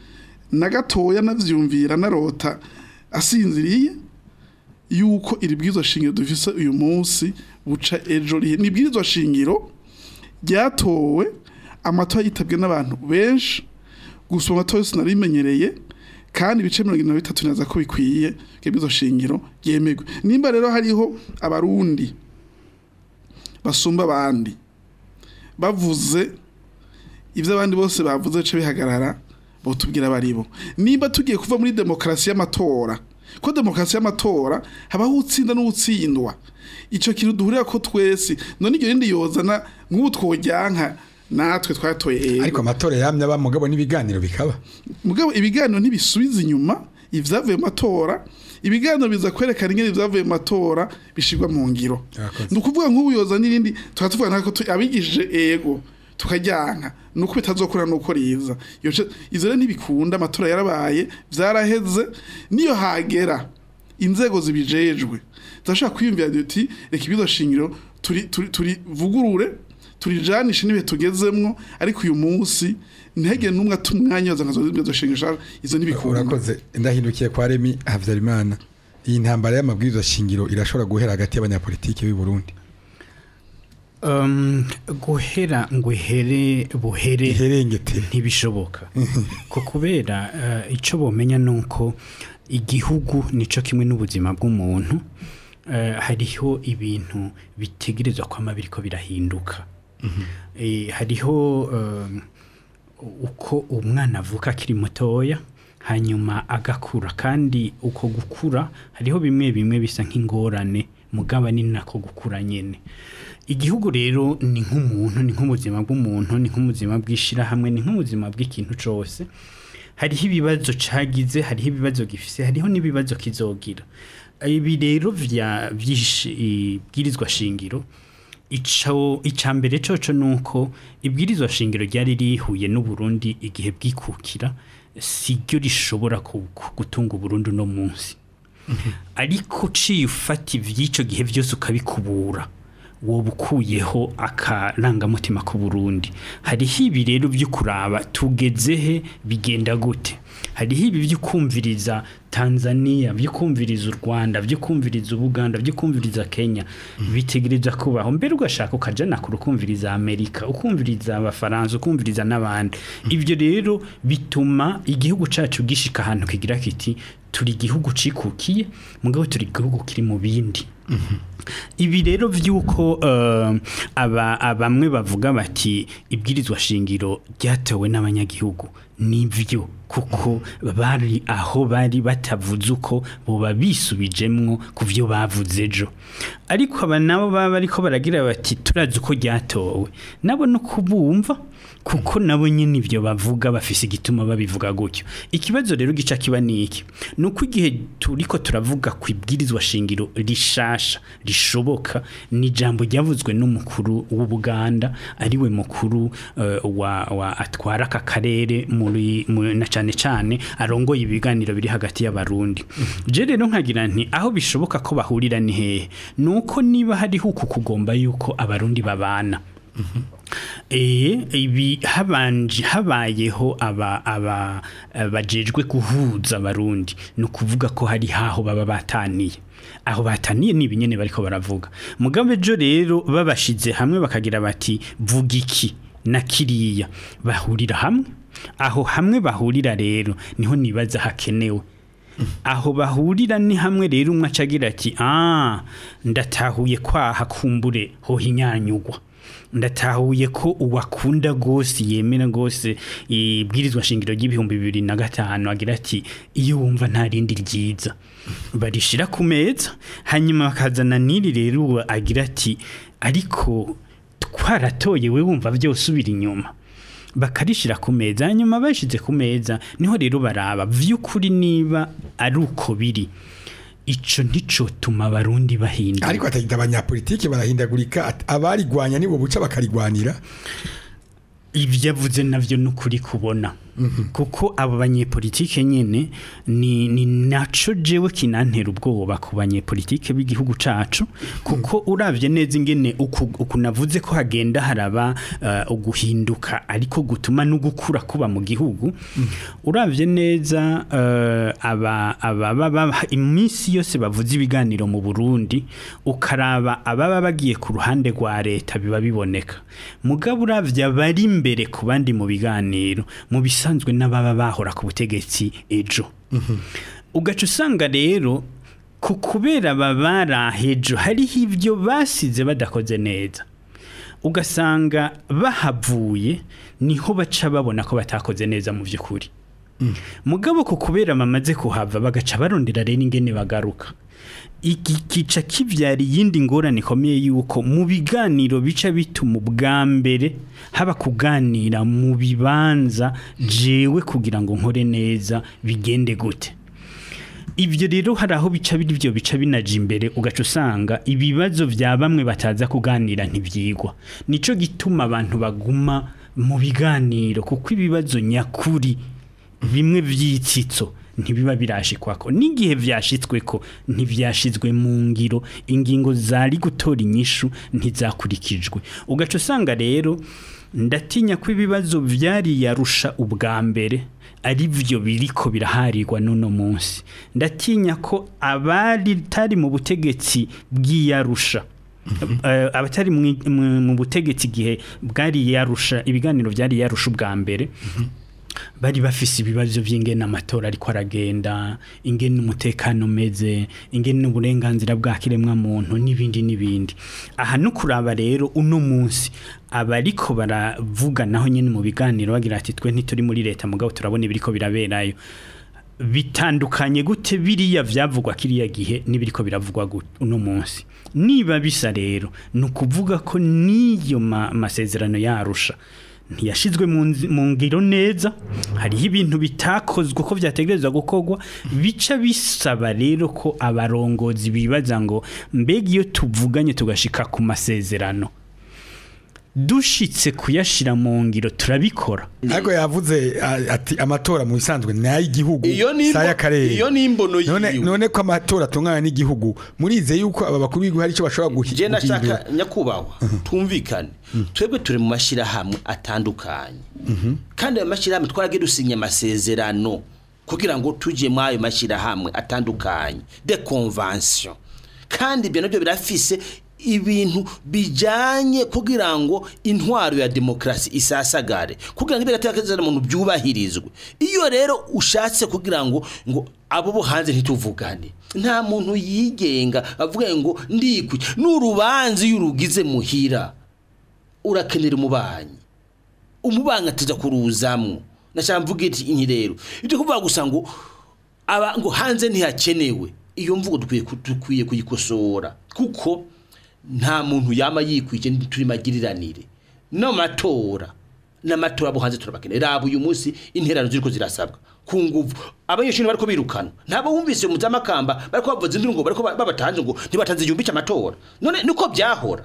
na gatoya navyumvira narota asinziriye yuko iri bwirizwa shingiro dufise uyu munsi buca ejo rihe ni bwirizwa shingiro ryatowe amatora yitabwe n'abantu benshi gusa amatora yose narimenyereye kandi ibice mirongo irindwi na bitatu neza ko bikwiye ko bwirizwa shingiro ryemerwe nimba rero hariho abarundi basumba abandi bavuze ibyo abandi bose bavuze bice bihagarara botubwira baribo nimba tugiye kuva muri demokarasi y'amatora ko demokarasi y'amatora habaho utsinda n'utsindwa icyo kintu duhurira ko twese none iryo rindi yozana nk'ubu twojyanka natwe twatoye ego ariko amatora yamye aba mugabo n'ibiganiro bikaba mugabo ibiganiro ntibisubiza inyuma ivyavuye mu matora ibiganiro biza kwerekana ingene ivyavuye mu matora bishirwa mu ngiro Yakoze. ni ukuvuga nk'ubu yoza n'irindi tukaba tuvuga nako tu- abigishije ego tukajyanka nuko bitazokora nuko riza Iyo ce- ivyo rero ntibikunda amatora yarabaye vyaraheze niyo hagera inzego zibijejwe zashaka kwiyumvira uti reka ibizo shingiro turi turi turi vugurure turijanishe n'ibihe tugezemwo ariko uyu munsi ntihagire n'umwe ata umwanya waza nkazo zibyo shingisha izo ntibikunda urakoze ndahindukiye kwa Remi Havyarimana iyi ntambara y'amabwiriza shingiro irashobora guhera hagati y'abanyapolitiki b'i Burundi Um, guhera ngo ihere buhere iherengete ntibishoboka ko kubera uh, icyo bomenya ni uko igihugu nico kimwe n'ubuzima bw'umuntu uh, hariho ibintu bitegerezwa kwama biriko birahinduka Eh, hariho um, uko umwana avuka akiri mutoya hanyuma agakura kandi uko gukura hariho bimwe bimwe bisa nk'ingorane mugaba ni nako gukura nyene igihugu rero ni nk'umuntu ni nk'ubuzima bw'umuntu ni nk'ubuzima bw'ishirahamwe ni nk'ubuzima bw'ikintu cose hariho ibibazo cagize hariho ibibazo gifise hariho n'ibibazo kizogira ibi rero vya vy'ibwirizwa shingiro ico icambere coco nuko ibwirizwa shingiro ryari rihuye n'u Burundi igihe bwikukira siryo rishobora ku- ku- gutunga u Burundi no munsi ariko uciye ufata ivy'ico gihe vyose ukabikubura woba ukuyeho akarangamutima ku Burundi hariho ibi rero byo kuraba tugezehe bigenda gute hariho ibi byo kumviriza Tanzania byo kumviriza u Rwanda byo kumviriza Uganda byo kumviriza Kenya bitegereza kubaho mbere ugashaka ukajana ku rukumviriza Amerika ukumviriza abafaransa ukumviriza n'abandi ibyo rero bituma igihugu cacu gishika ahantu kigira kiti turi igihugu cikukiye mugabo turi igihugu kiri mu bindi ibi rero vy'uko eh, aba abamwe bavuga bati ibwirizwa shingiro ryatewe n'abanyagihugu nivyo kuko bari aho bari batavuze uko boba bisubijemwo ku vyo bavuze ejo ariko aba nabo baba bariko baragira bati turazi uko ryatowe nabo no kubumva kuko nabo nyene ivyo bavuga bafise igituma babivuga gutyo ikibazo rero gica kiba niki nuko igihe turiko turavuga ku ibwirizwa shingiro rishasha rishoboka ni ijambo ryavuzwe n'umukuru w'Ubuganda ariwe mukuru eh, wa, wa atwara aka karere muri mu- na cane cane arongoye ibiganiro biri hagati y'abarundi je rero nkagira nti aho bishoboka ko bahurira ni hehe nuko niba hariho uku kugomba yuko abarundi babana Eh ibi habanje habayeho aba aba eh, bajejwe guhuza abarundi no kuvuga ko hari haho baba bataniye aho bataniye ni ibinyene bariko baravuga mugabe ejo rero babashize hamwe bakagira bati vuga iki na kiriya bahurira hamwe aho hamwe bahurira rero niho nibaza hakenewe aho bahurira ni hamwe rero umwe acagira ati ah ndatahuye kwaha kumbure ho hinyanyugwa ndatahuye ko uwakunda gose yemera gose ibwirizwa shingiro ry'ibihumbi bibiri na gatanu agira ati iyo wumva nta rindi ryiza barishira ku meza hanyuma bakazana n'iri rero uwo agira ati ariko twaratoye we wumva byose ubira inyuma bakarishira ku meza hanyuma bashize ku meza niho rero baraba vy'ukuri niba ari uko biri ico nticotuma abarundi bahinduka ariko atagita abanyapolitiki barahindagurika at- abarigwanya nibo buca bakarigwanira ibyo avuze navyo ni ukuri kubona kuko abo banyepolitike nyene ni, ni naco jewe kinantera ubwoba ku banyepolitike b'igihugu cacu kuko uravye neza ingene uku, uku navuze ko hagenda haraba uh, uguhinduka ariko gutuma no gukura kuba mu gihugu uravye neza uh, aba aba baba iminsi yose bavuze ibiganiro mu Burundi ukaraba ababa bagiye ku ruhande rwa leta biba biboneka mugabo uravye abari imbere ku bandi mu biganiro mu bisanzwe n'ababa bahora ku butegetsi ejo ugaca usanga rero ku kubera babara hejo hariho ibyo basize badakoze neza ugasanga bahavuye niho baca babona ko batakoze neza mu by'ukuri mugabo ku kubera bamaze kuhava bagaca barondera rero ingene bagaruka iki kica kibyara iyindi ngorane ikomeye yuko mu biganiro bica bituma ubwa mbere haba kuganira mu bibanza jewe kugira ngo nkore neza bigende gute ibyo rero hari aho bica byo bica binaja imbere ugaca usanga ibibazo bya bamwe bataza kuganira ntibyigwa nico gituma abantu baguma mu biganiro kuko ibibazo nyakuri bimwe by'itsitso ntibiba birashikwako n'igihe vyashitsweko ntivyashizwe mu ngiro ingingo zari gutora inyishu ntizakurikijwe ugaca usanga rero ndatinya ko ibibazo vyari yarusha ubwa mbere ari byo biriko biraharirwa n'uno munsi ndatinya ko abari tari mu butegetsi bw'iyarusha Eh, abatari mwi- mu mu butegetsi igihe bwari yarusha ibiganiro byari yarusha ubwa mbere bari bafise ibibazo by'ingene amatora ariko aragenda ingene umutekano umeze ingene uburenganzira bwa kiremwa muntu n'ibindi n'ibindi aha no kuraba rero uno munsi abariko baravuga naho nyene mu biganiro bagira ati twe ntituri muri leta mugabo turabona ibiriko biraberayo bitandukanye gute biriya vyavugwa kiriya gihe n'ibiriko biravugwa gu- uno munsi niba bisa rero ni ukuvuga ko n'iyo ma- masezerano yarusha ntiyashizwe mu nzi- mu ngiro neza hariho ibintu bitakozwe uko vyategerezwa gukorwa bica bisaba rero ko abarongozi bibaza ngo mbega iyo tuvuganye tugashika ku masezerano dushitse kuyashira mu ngiro turabikora ariko yavuze a- ati amatora mu bisanzwe ni ay'igihugu iyo ni si ay'akarere iyo ni imbono none yiwe none ko amatora atungana n'igihugu murize yuko aba bakuru b'igihugu hari icyo bashobora guhi- je guhindura nashaka nyakubahwa tumvikane twebwe turi mu mashirahamwe atandukanye kandi ayo mashirahamwe twaragiye dusinya amasezerano kugira ngo tuje muri ayo mashirahamwe atandukanye de convention kandi ibyo nabyo birafise ibintu bijanye kugira ngo intwaro ya demokrasi isasagare kugira ngo ibyo muntu byubahirizwe iyo rero ushatse kugira ngo ngo abo bo hanze ntituvugane nta muntu yigenga avuga ngo ndikwi n'urubanza iyo urugize muhira urakenera umubanyi umubanyi ateza kuruzamwo nashaka mvuga iki rero ibyo kuvuga gusa ngo aba ngo hanze ntihakenewe iyo mvugo dukwiye ku- dukwiye kuyikosora kuko nta muntu yama yikwije turi magiriranire no matora n'amatora abo hanze turabakeneye raba uyu munsi interano ziriko zirasabwa ku nguvu abanyeshuri bariko birukana ntabo bumvise mu z'amakamba bariko bavuza induru ngo bariko ba- babatanze ngo ntibatanze igihumbi cy'amatora none niko byahora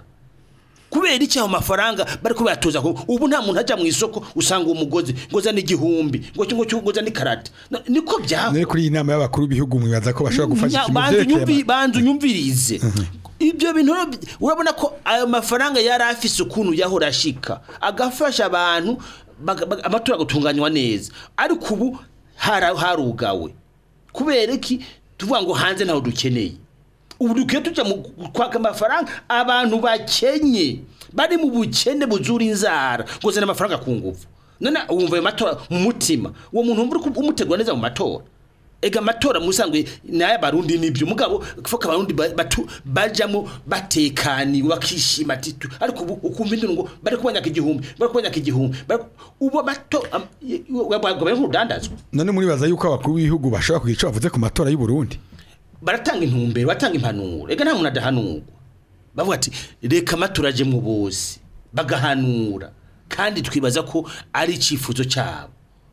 kubera iki ayo mafaranga bariko bayatoza ko ubu nta muntu ajya mu isoko usanga uwo mugozi ngo zane igihumbi ngo ngo ngo zane ikarata No, niko byahora none kuri iyi nama y'abakuru b'ibihugu mwibaza ko bashobora gufasha Nya- ikintu banza vyerekeye unyumvi- ama- banza unyumvirize ibyo bintu rero bi- urabona ko ayo mafaranga yari afise ukuntu yahora ashika agafasha abantu baga- baga- amatora agatunganywa neza ariko ubu hara- harugawe kubera iki tuvuga ngo hanze ntaho dukeneye ubu dukwiye tujya mu kwaka amafaranga abantu bakenye bari mu bukene buzura inzara ngo zana amafaranga ku nguvu none wumva ayo matora mu mutima uwo muntu wumva uri umutegura neza mu matora ega amatora musanzwe naye abarundi nibyo mugabo foka abarundi ba- batu bajamo batekaniwe bakishima titu ariko ubu ukumva induru ngo bari kubanyaka igihumbi bari kubanyaka igihumbi bari- ubu amato bari nk'urudandazwa none muribaza yuko abakuru b'ibihugu bashobora kugira icyo bavuze ku matora y'u Burundi baratanga intumbero batanga impanuro reka nta muntu adahanurwa bavuga ati reka amatora ajemwo bose bagahanura kandi twibaza ko ari icyifuzo cyabo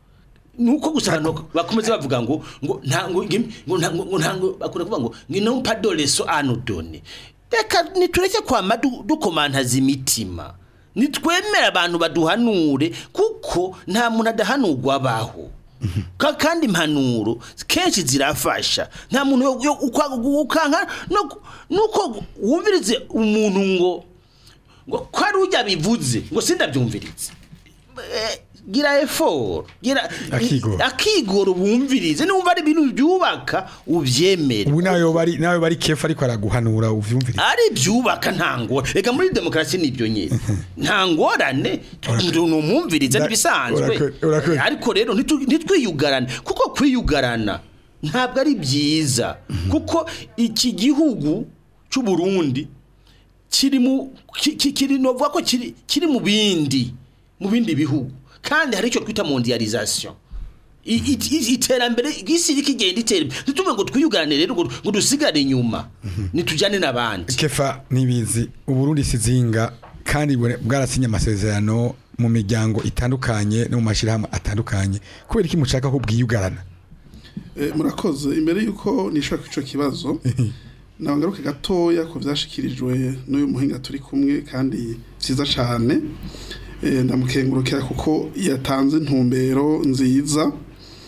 nuko gusa abantu bakomeza bavuga ngo ngo nta ngo ngim- ngo nta ngo ngo nta ngo bakunda kuvuga ngo ngo non pas de leçon à nous donner reka nitureke kwama du- dukomantaza imitima nitwemere abantu baduhanure kuko nta muntu adahanurwa abaho Ka- kandi impanuro kenshi zirafasha nta muntu yo- yo ukwa- ukanka no- nuko wumvirize umuntu ngo ngo ko ari ujya bivuze ngo sindabyumvirize Eh, gira effort gira Akigoro. akigoro bumvirize numva ari ibintu byubaka ubyemere ubu nawe bari nawe bari kefa ariko araguhanura uvyumvire ari byubaka nta ngorane reka muri demokarasi nibyo nyine nta ngorane numwumviriza Da- ntibisanzwe urakoze, urakoze. ariko rero ntitu- ntitwiyugarane kuko kwiyugarana ntabwo ari byiza kuko iki gihugu cy'u Burundi kiri mu ki- ki- kiri novuga ko kiri kiri mu bindi mu bindi bihugu kandi hari icyo twita mondialisation I- i- i- iterambere isi riko igenda itera imbere ntituvuge ngo twiyugane rero ngo ngo dusigare inyuma nitujyane n'abandi kefa nibizi uburundi sizinga kandi bure- bwarasinye amasezerano mu miryango itandukanye no mu mashyirahamwe atandukanye kubera iki mushaka ko bwiyugarana Eh, murakoze imbere yuko nishaka ico kibazo nabangaruke gatoya ku vyashikirijwe n'uyu muhinga turi kumwe kandi vyiza cane Eh, ndamukengurukira kuko yatanze intumbero nziza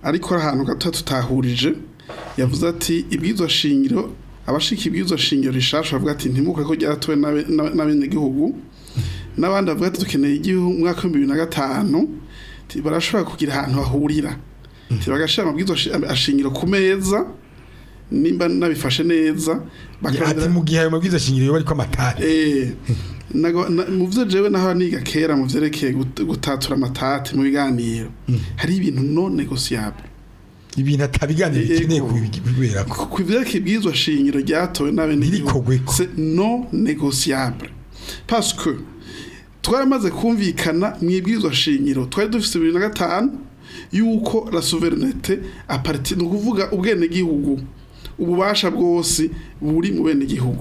ariko ari ahantu gato tutahurije yavuze ati ibwirizwa shingiro abashika ibwirizwa shingiro rishasha bavuga ati ntimuke ko ryaratowe n'abe- n'abe- n'abenegihugu n'abandi bavuga ati dukeneye igihugu mu mwaka w'ibihumbi bibiri na gatanu ati barashobora kugira ahantu bahurira ati bagashira amabwirizwa shi- ashingiro ku meza nimba nabifashe neza ati bakarondera- mu gihe ayo mabwiriza shingiro yoba ariko amatari Eh, nago- na- mu byo jewe naho niga kera mu vyerekeye gut- gutatura amatati mu biganiro hari ibintu non negociable ibintu atabiganiro bikeneye Yego. kubera ko ku vyerekeye ibwirizwa shingiro ryatowe n'abenegihugu Ntirikogweko. c'est non négociable parce que twaramaze kumvikana mu ibwirizwa shingiro twari dufise bibiri na gatanu yuko la souveraineté aparti ni ukuvuga ubwenegihugu ububasha bwose buri mu benegihugu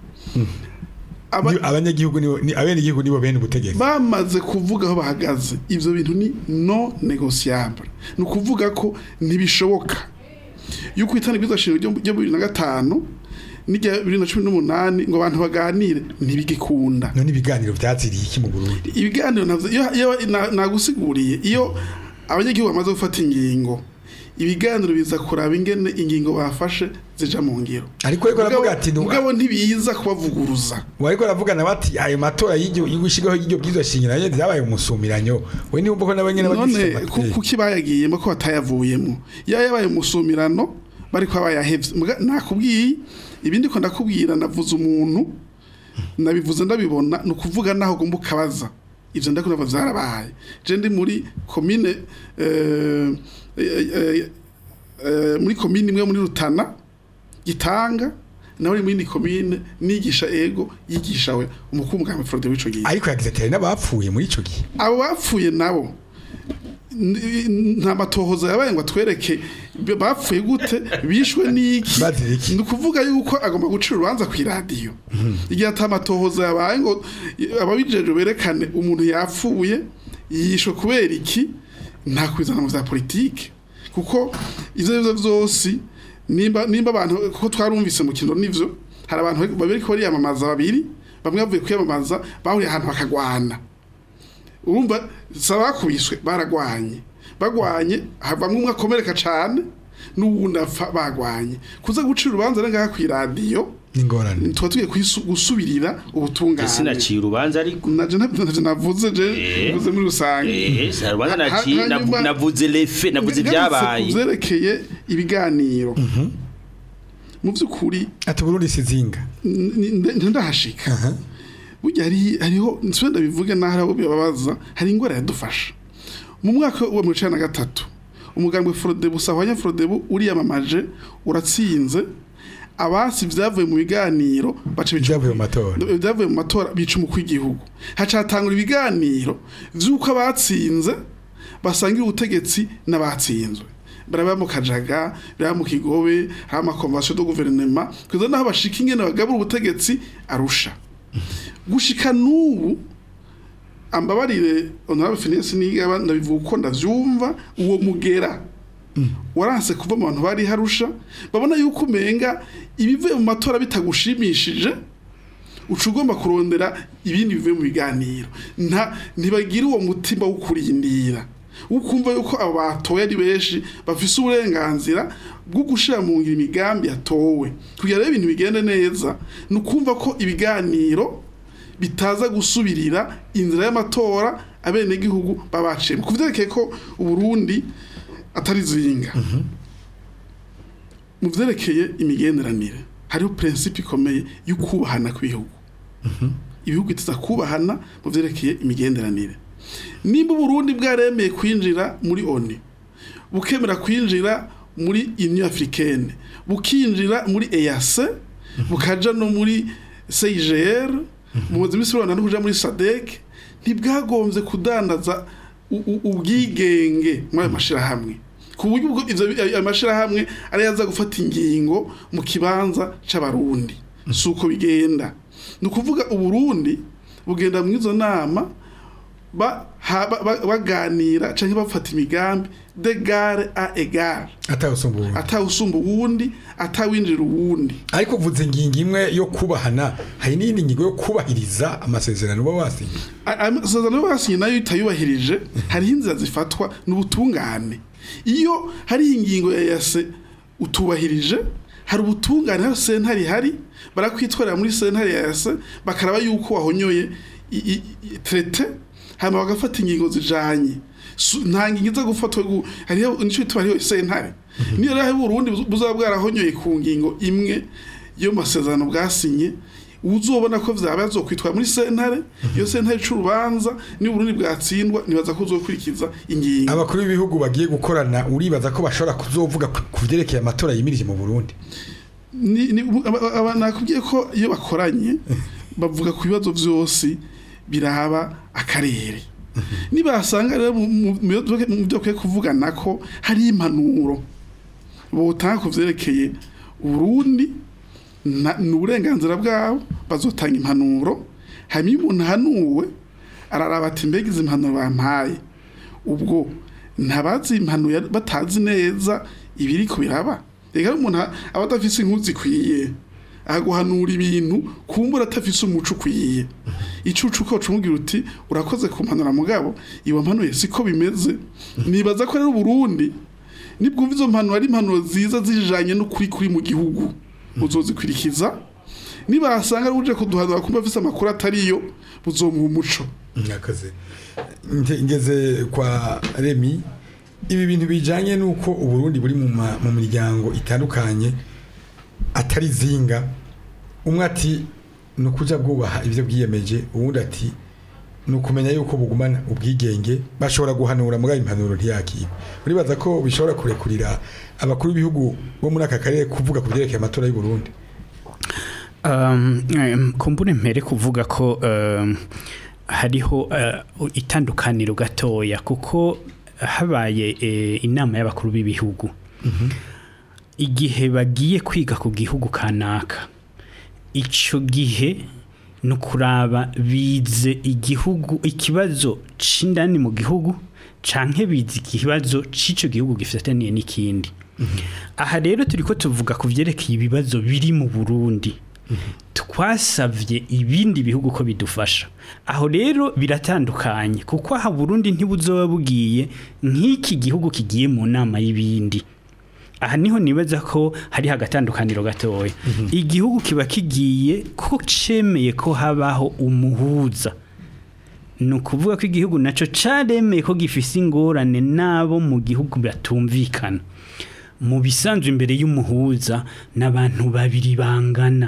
Aba- Ni- abanyagihugu nibo ni abenegihugu nibo bene ubutegetsi bamaze kuvuga aho bahagaze ivyo bintu ni non négociable ni ukuvuga ko ntibishoboka yuko itana ibwirizwa shingiro ryo ryo mu bibiri na gatanu n'irya bibiri na cumi n'umunani ngo abantu baganire ntibigikunda none ibiganiro byaziriye iki mu Burundi ibiganiro navyo iyo iyo na- nagusiguriye iyo abanyagihugu bamaze gufata ingingo ibiganiro biza kuraba ingene ingingo bafashe zija mu ngiro ariko ariko aravuga ati nu- mugabo ntibiza kubavuguruza wariko aravugana bati ayo matora y'iryo y'ugushigaho y'iryo bwirizwa shingiro nayo byabaye umusumiranyo we niba ko nabo nyene none bagifite ku- amatwi kuki bayagiyemo ko batayavuyemo iyo yabaye umusumirano bari kuba bayahevye Muga- nakubwiye ibindi ko ndakubwira navuze umuntu nabivuze ndabibona ni ukuvuga naho ugomba ukabaza ivyo ndakunda vyarabaye je ndi muri komine eh, eh, eh, eh, muri komine imwe muri Rutana gitanga nawe muri ni komine nigisha ego yigisha we umukuru mugambi Frode w'ico gihe ariko yagize ati hari n'abapfuye muri ico gihe abo bapfuye nabo n- nta matohoza yabaye ngo atwereke b- bapfuye gute bishwe n'iki Bazira iki? ni ukuvuga yuko agomba gucira urubanza ku iradiyo igihe ata matohoza yabaye ngo ababijeje berekane umuntu yapfuye yishwe kubera iki nta kwizana mu vya politike kuko ivyo arivyo vyose nimba nimba abantu kuko twarumvise mu kino nivyo hari abantu babiri ko bariyamamaza babiri bamwe bavuye kwiyamamaza bahuriye ahantu bakagwana urumva sabakubiswe baragwanye bagwanye havamwe umwe akomereka cane n'uwundi apfa bagwanye kuza gucira urubanza rero ngaha kw'iradiyo n'ingorane tuba tugiye kwisu- gusubirira ubutungane sinaciye urubanza ariko naje ntabyo navyo navuze je Eh. navuze muri rusange eh sa rubanza Ha- naciye hanyuma- navu- navuze lefe navuze Ngarutse ibyabaye ku vyerekeye ibiganiro mu vy'ukuri ati Burundi sizinga n- n- ndahashika burya hari hariho nsubira ndabivuge naho abo bibabaza hari ingwara yadufasha mu mwaka wa mirongo icenda na gatatu umugambwe Frodebu Sahwanya Frodebu uriyamamaje uratsinze abasi vyavuye mu biganiro baca bica Vyavuye mu matora. vyavuye mu matora bica umukuru w'igihugu hacatangura ibiganiro vy'uko abatsinze basangira ubutegetsi n'abatsinzwe baraba mu kajaga baraba mu kigobe hari amakonvasiyo do guverinema kugeza naho bashika ingene bagabura ubutegetsi arusha gushika n'ubu ambabarire honorable Phineas nigaba ndabivuga uko ndavyumva uwo mugera waranse kuva mu bantu bari harusha babona yuko umenga ibivuye mu matora bitagushimishije uca ugomba kurondera ibindi bivuye mu biganiro nta ntibagira uwo mutima wo kurindira ukumva yuko abo batowe ari benshi bafise uburenganzira bwo gushira mu ngiro imigambi yatowe kugira rero ibintu bigende neza ni ukumva ko ibiganiro bitaza gusubirira inzira y'amatora abenegihugu babaciyemo ku vyerekeye ko uburundi atari zinga mu vyerekeye imigenderanire hariho prinsipe ikomeye yo kubahana kw'ibihugu ibihugu bitiza kubahana mu vyerekeye imigenderanire nimba uburundi bwaremeye kwinjira muri oni bukemera kwinjira muri union africaine bukinjira muri EAC bukaja no muri CIGR mumaze imisi rubanda no kuja muri SADC ntibwagombye kudandaza u- u- ubwigenge muri ayo mashirahamwe ku buryo ubwo ivyo bi- ayo mashirahamwe ari yaza gufata ingingo mu kibanza c'abarundi si uko bigenda ni ukuvuga uburundi bugenda mu izo nama ba- ha- ba- ba- baganira canke bafata imigambi de gare a egare atawusumba ubundi atawusumba uwundi atawinjira uwundi ariko uvuze ingingo imwe yo kubahana hari n'iyindi ngingo yo kubahiriza amasezerano uba wasinye A- amasezerano yo basinye nayo itayubahirije hariho inzira zifatwa n'ubutungane iyo hari ingingo ya yase utubahirije hari ubutungane hari sentare ihari barakwitwarira muri sentare ya yase bakaraba yuko wahonyoye i- i- i- trete hanyuma bagafata ingingo zijanye Su- nta ngingo iza gufatwa gu- hariho nico bituma hariho sentare niyo rero hari urundi buzaba bwarahonyoye ku ngingo imwe yo mu masezerano bwasinye uzobona ko vyaba yazokwitwa muri sentare iyo sentare c'urubanza ni Burundi bwatsindwa nibaza ko uzokurikiza ingingo abakuru b'ibihugu bagiye gukorana uribaza ko bashobora kuzovuga ku ku vyerekeye amatora yimirije mu Burundi ni, ni, aba- aba- nakubwiye ko iyo bakoranye bavuga ku bibazo vyose biraba akarere nibasanga rero mu- mu mu byo mu byo kwiye kuvugana ko hari impanuro botanga ku vyerekeye Burundi na- ni uburenganzira bwabo bazotanga impanuro hanyuma iyo umuntu ahanuwe araraba ati mbega izi impanuro bampaye ubwo ntabazi impanuro yari- batazi neza ibiriko biraba reka rero umuntu aba adafise inkuru zikwiye aguhanura ibintu kumbura atafise umuco ukwiye icucu ko cumubwira uti urakoze kumpanura mugabo iwa mpanuye siko bimeze nibaza ko rero Burundi nibwumva izo mpanuro ari impanuro ziza zijanye n'ukuri kuri mu gihugu muzozikwirikiza nibasanga ari uje kuduhanura kumva afise amakuru atariyo buzomuha umuco Mwakoze. Nge- ngeze kwa Remi ibi bintu bijanye nuko uburundi buri mu ma- mu miryango itandukanye atari zinga umwe ati ni ukuja bwubaha ibyo bwiyemeje uwundi ati ni ukumenya yuko bugumana ubwigenge bashobora guhanura mugabo impanuro ntiyakiba uribaza ko bishobora kurekurira abakuru b'ibihugu bo muri aka karere kuvuga ku byerekeye amatora y'u Burundi Um, em, kumbure mpere kuvuga ko um, hariho uh, itandukaniro gatoya kuko habaye eh, inama y'abakuru b'ibihugu igihe bagiye kwiga ku gihugu kanaka ico gihe ni ukuraba bize igihugu ikibazo c'indani mu gihugu canke bize ikibazo c'ico gihugu gifataniye n'ikindi aha rero turiko tuvuga ku vyerekeye ibibazo biri mu Burundi twasavye ibindi bihugu ko bidufasha aho rero biratandukanye kuko aha Burundi ntibuzoba bugiye nk'iki gihugu kigiye mu nama y'ibindi aha niho nibaza ko hari hagatandukaniro gatoya igihugu kiba kigiye ko cemeye ko habaho umuhuza ni ukuvuga ko igihugu nacyo caremeye ko gifise ingorane n'abo mu gihugu batumvikana mu bisanzwe imbere y'umuhuza n'abantu babiri bangana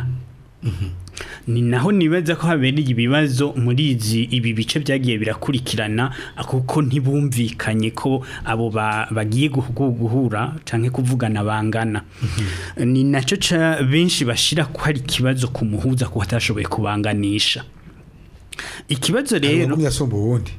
ni naho nibaza ko habereye ibibazo muri izi ibi bice byagiye birakurikirana kuko ntibumvikanye ko abo ba- bagiye guhu- guhura cyangwa kuvugana bangana ni nacyo ca benshi bashira ko hari ikibazo ku muhuza ko atashoboye kubanganisha ikibazo rero umwe yasumba uwundi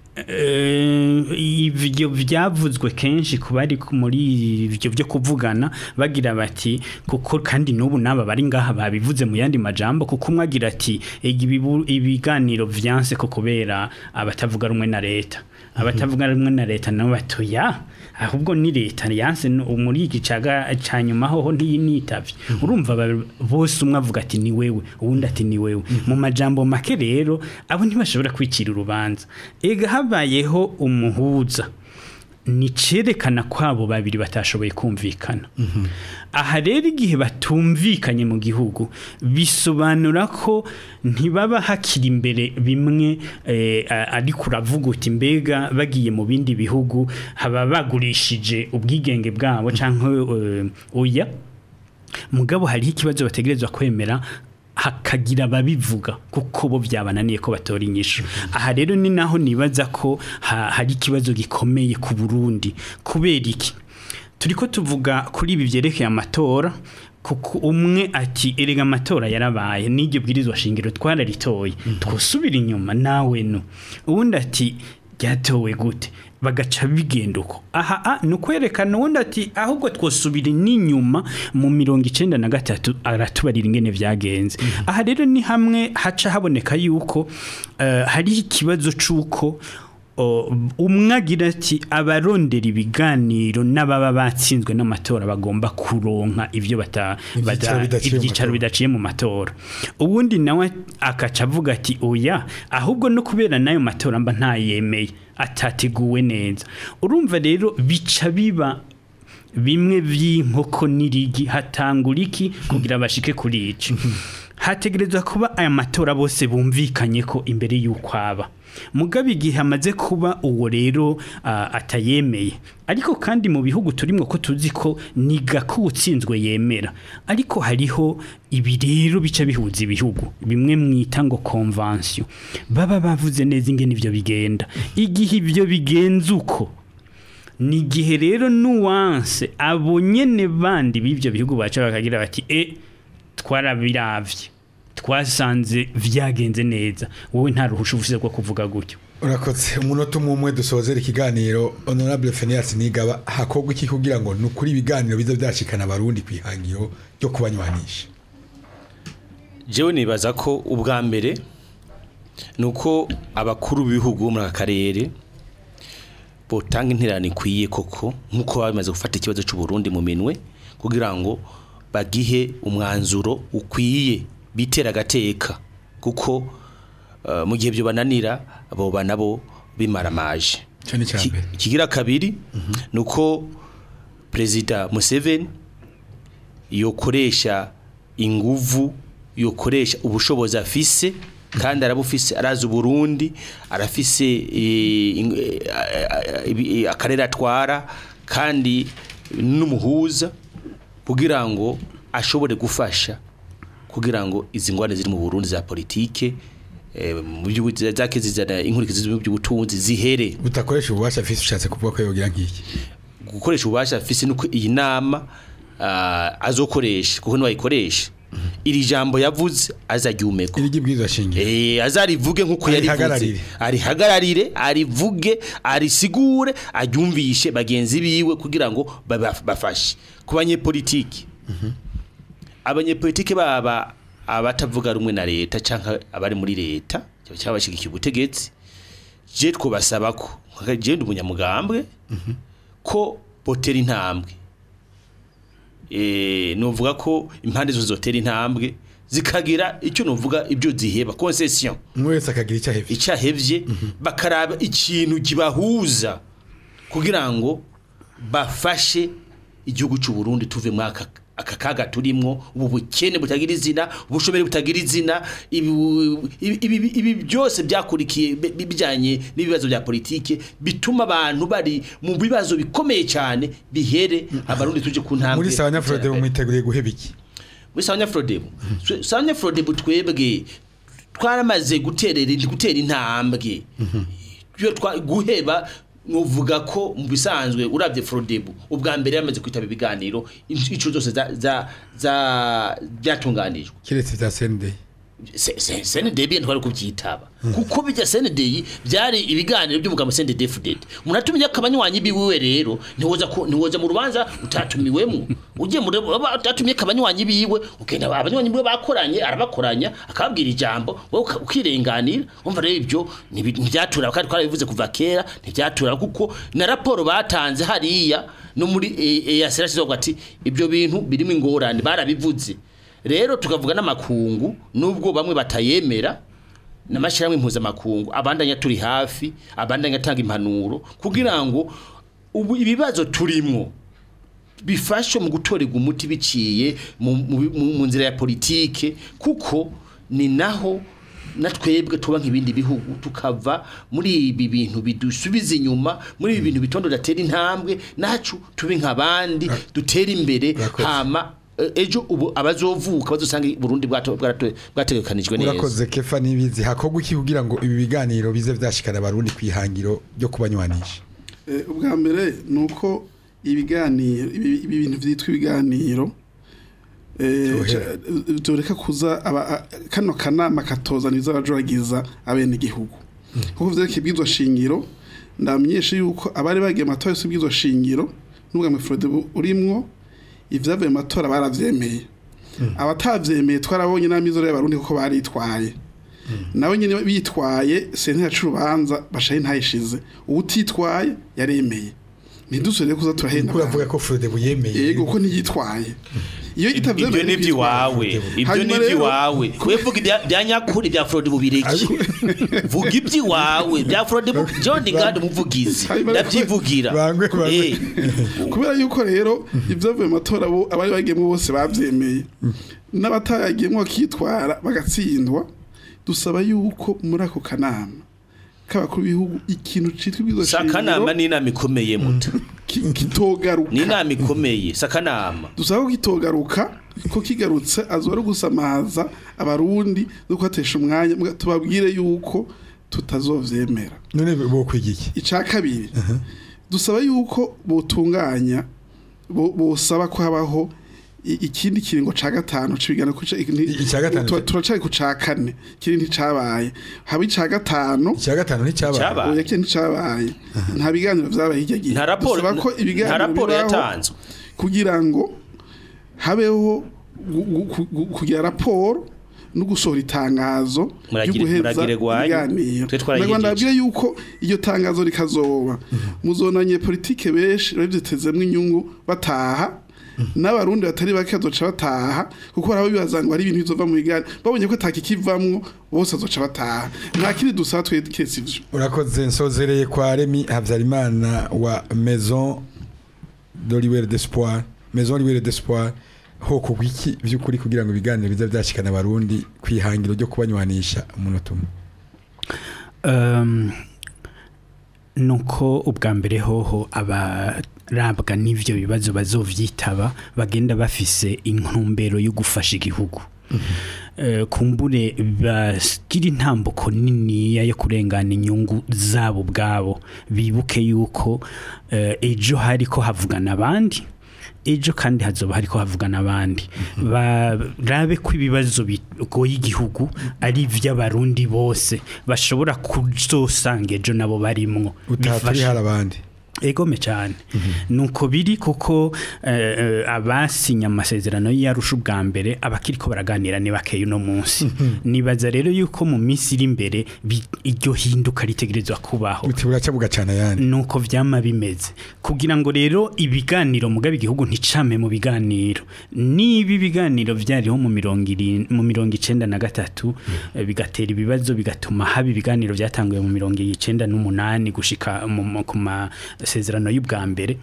Eh, ibyo byavuzwe kenshi ku bari ku- muri ibyo byo kuvugana bagira bati kuko kandi n'ubu n'aba bari ngaha babivuze mu yandi majambo kuko umwe agira ati "Ega ibibu- ibiganiro vyanse ko kubera abatavuga rumwe na leta abatavuga rumwe na leta nabo batoya ahubwo ni leta yanse no- muri iki caga ca nyuma hoho ntiyinitavye urumva ba- bose umwe avuga ati ni wewe uwundi ati ni wewe mu majambo make rero abo ntibashobora kwicira urubanza ega habayeho umuhuza ni cerekana ko abo babiri batashoboye kumvikana aha rero igihe batumvikanye mu gihugu bisobanura ko ntibaba hakiri imbere bimwe eh, a- ariko uravuga uti mbega bagiye mu bindi bihugu haba bagurishije ubwigenge bwabo cyangwa eh, oya mugabo hariho ikibazo bategerezwa kwemera hakagira ababivuga kuko bo byabananiye ko batora inyishu aha rero ni naho nibaza ko ha- hari ikibazo gikomeye ku Burundi kubera iki turiko tuvuga kuri ibi byerekeye amatora kuko umwe ati erega amatora yarabaye n'iryo bwirizwa shingiro twararitoye twosubira inyuma nawe no uwundi ati ryatowe gute bagaca bigenda uko aha a ni ukwerekana uwundi ati ahubwo twosubira n'inyuma mu mirongo icenda na gatatu aratubarira ingene vyagenze aha rero ni hamwe haca haboneka yuko eh, hari ikibazo c'uko o, umwe agira ati abarondera ibiganiro n'ababa batsinzwe n'amatora bagomba kuronka ivyo bata Ivyicaro bata- bidaciye mu ivyicaro matora. bidaciye mu matora ubundi nawe akaca avuga ati oya ahubwo no kubera n'ayo matora mba ntayemeye atateguwe neza urumva rero bica biba bimwe by'inkoko n'irigi hatangura iki kugira bashike kuri ici hategerezwa kuba aya matora bose bumvikanye ko imbere y'uko aba mugabe igihe amaze kuba uwo rero ah, atayemeye ariko kandi mu bihugu turimo ko tuzi ko ni gako utsinzwe yemera ariko hariho ibi rero bica bihuza ibihugu bimwe mwita ngo convention baba bavuze neza ingene ivyo bigenda igihe ivyo bigenze uko ni igihe rero nuwanse abo nyene bandi b'ibyo bihugu baca bakagira bati e twarabiravye twasanze vyagenze neza wowe nta ruhusha ufise rwo kuvuga gutyo urakoze umunota umwe umwe dusozera ikiganiro honorable Phineas Nigaba hakorwa iki kugira ngo ni ukuri ibiganiro biza byashikana abarundi ku ihangiro ryo kubanywanisha jewe nibaza ko ubwa mbere ni uko abakuru b'ibihugu bo muri aka karere botanga interano ikwiye koko nk'uko baba bamaze gufata ikibazo cy'u Burundi mu minwe kugira ngo bagihe umwanzuro ukwiye bitera agateka kuko eh, mu gihe byo bananira abo nabo bimaramaje Ico ni icya Ki- mbere. ikigira kabiri ni uko perezida museveni yokoresha inguvu yokoresha ubushobozi afise kandi arabufise arazi uburundi arafise eh, ing- eh, eh, ibi- eh, akarere atwara kandi n'umuhuza kugira ngo ashobore gufasha kugira ngo izi ngwane ziri mu Burundi za politike eh, mu by'ubu- zake zizana inkurikizi mu by'ubutunzi zihere utakoresha ububasha afise ushatse kuvuga ko yogira nk'iki gukoresha ububasha afise nuko iyi nama ah, azokoresha kuko niwayikoresha iri jambo yavuze azaryumeko irigi bwiza shingiro Eh azarivuge nkuko yarivuze Arihagararire. arihagararire arivuge arisigure aryumvishe bagenzi biwe kugira ngo baba- bafashe ku banyepolitiki abanyepolitiki baba abatavuga rumwe na leta canke abari muri leta cyangwa bashigikiye ubutegetsi je twobasaba ko je ndi umunyamugambwe ko botera intambwe eh novuga ko impande zose zotera intambwe zikagira icyo novuga ibyo ziheba concession umwe wese akagira icyo ahevye icyahevye bakaraba ikintu kibahuza kugira ngo bafashe igihugu cy'u Burundi tuve mu aka aka kaga turimwo ubu bukene butagira izina ubushomeri butagira izina ibi ibi- ibi- ibi byose byakurikiye bi- bi- bijanye n'ibibazo bya politike bituma abantu bari mu bibazo bikomeye cyane bihere abarundi tuje ku ntambwe muri sawa nyafurode y'iterambere mwiteguriye guheba iki muri sanya frodebu sanya frodebu twebwe twaramaze guterera gutera intambwe iyo twa guheba nuvuga ko mu bisanzwe urabye frodebu ubwa mbere yamaze kwitaba ibiganiro inshuro zose za za za byatunganijwe kiretse bya sendeye SNDB ntwari kubyitaba kuko bijya SNDI byari ibiganiro by'umugabo SNDD umuntu atumye akabanywanyi biwe rero ntiwoza ku- ntiwoza mu rubanza utatumiwemo ugiye muri utatumye akabanywanyi biwe ugenda abanywanyi biwe bakoranye arabakoranya akababwira ijambo wowe uka- ukirenganira umva rero ibyo ntibi- ntibyatura kandi twarabivuze kuva kera ntibyatura kuko na raporo batanze hariya no muri EASR kizovuga ati ibyo bintu birimo ingorane barabivuze rero tukavuga n'amakungu nubwo bamwe batayemera n'amashyirahamwe mpuzamakungu abandanya turi hafi abandanya atanga impanuro kugira ngo ubu ibibazo turimo bifashe mu gutorerwa umuti biciye mu, mu, mu, mu nzira ya politike kuko ni naho na twebwe tuba nk'ibindi bihugu tukava muri ibi bintu bidusubiza inyuma muri ibi bintu bitondo datera intambwe nacu tube nk'abandi dutera imbere Urakoze. hama eh, ejo ubu abazovuka bazosanga Burundi bwato- bwarato- bwategekanijwe neza urakoze kefa n'ibizi hakorwa iki kugira ngo ibi biganiro bize byashikana abarundi ku ihangiro ryo kubanywanisha Eh, ubwa mbere ni uko ibiganiro ibi ibi bintu byitwa ibiganiro eh, Byohera. ca- byoreka kuza aba- a- kano kanama katozana ibizabajuragiza abene igihugu kuko vyerekeye ibwirizwa shingiro ndamenyesha yuko abari bagiye mu matora yose y'ibwirizwa shingiro n'ubwa mufrode urimwo ivyavuye mu matora baravyemeye abatavyemeye twarabonye n'amizero y'abarundi kuko baritwaye nawe nyine bitwaye sentare yacu urubanza bashaye ntayishize uwutitwaye yaremeye ntidusubire kuza turahenda kuko uravuga abantu. ko Frodebu yemeye yego ko ntiyitwaye iyo ibyo itavyemeye ni iby'iwawe ibyo Hanyuma ni rero- iby'iwawe kwe vuga ibya- bya nyakuri bya Frode bubireki vuga iby'iwawe bya Frode bu- John Gad umuvugizi Hanyuma rero- ndabyivugira Bangwe, bangwe. Eh, kubera yuko rero ibyavuye mu matora bo abari bagiyemo bose babyemeye n'abatayagiyemo bakitwara bagatsindwa dusaba yuko muri ako kanama k'abakuru b'ibihugu ikintu cyitwa ibwizo sakanama ni inama ikomeye muto ni kitogaruka inama ikomeye sakanama dusaba ko kitogaruka ko kigarutse azora gusamaza abarundi no kuhatesha umwanya muga- tubabwire yuko tutazovyemera none bo kwigiki icya kabiri dusaba yuko botunganya bo- bosaba ko habaho i- ikindi kiringo ca gatanu cibigana ku Ica gatanu. turacari ku ca kane kiri nticabaye haba ica gatanu icya gatanu nticyabaye Cyabaye. oya kiri nticabaye nta biganiro vyabaye hirya gihe nta raporo dusaba ko nta ibiganiro raporo bibaho yatanzwe kugira ngo habeho gu- gu- gu- gu- kugira raporo no gusohora itangazo Muragire- muragire gwanyu. ibiganiro Twe twarayigejeje. Nagomba ndabwire yuko iyo tangazo rikazoba muzonanye politike benshi bavyitezemwo inyungu bataha n'abarundi batari bake bazoca bataha kuko hari abo bibaza ngo ari ibintu bizova mu biganiro babonye ko atakikivamwo bose bazoca bataha nta kindi dusaba twe kese ivyo urakoze nsozereye kwa Remy Habyarimana wa Maison de Libre d'Espoir Maison Libre d'Espoir ho kugwiki by'ukuri kugira ngo ibiganiro biza byashikana abarundi kwihangiro ryo kubanywanisha umunota umwe Um, nuko ubwa mbere hoho abarabwa n'ivyo bibazo bazovyitaba bagenda bafise intumbero yo gufasha igihugu Eh, kumbure bagira intambuko niniya yo kurengana inyungu zabo ubwabo bibuke yuko eh, ejo hariko havugana abandi ejo kandi hazoba hariko havugana abandi barabe ko ibibazo bigoye igihugu ari ivy'abarundi bose bashobora kuzosanga ejo nabo barimwo utaha turi Bifashe- hari abandi egome cyane nuko biri kuko eh, eh, abasinya amasezerano y'arusha ubwa mbere abakiriko baraganira ni bakeya uno munsi nibaza rero yuko mu minsi iri imbere bi- iryo hinduka ritegerezwa kubaho uti buraca bugacana ayandi nuko vyama bimeze kugira ngo rero ibiganiro mugabe igihugu nticame mu biganiro niba ibiganiro vyariho mu mirongo iri- mu mirongo icenda na gatatu eh, bigatera ibibazo bigatuma haba ibiganiro vyatanguye mu mirongo icenda n'umunani gushika mu- mu- ku masezerano y'ubwa mbere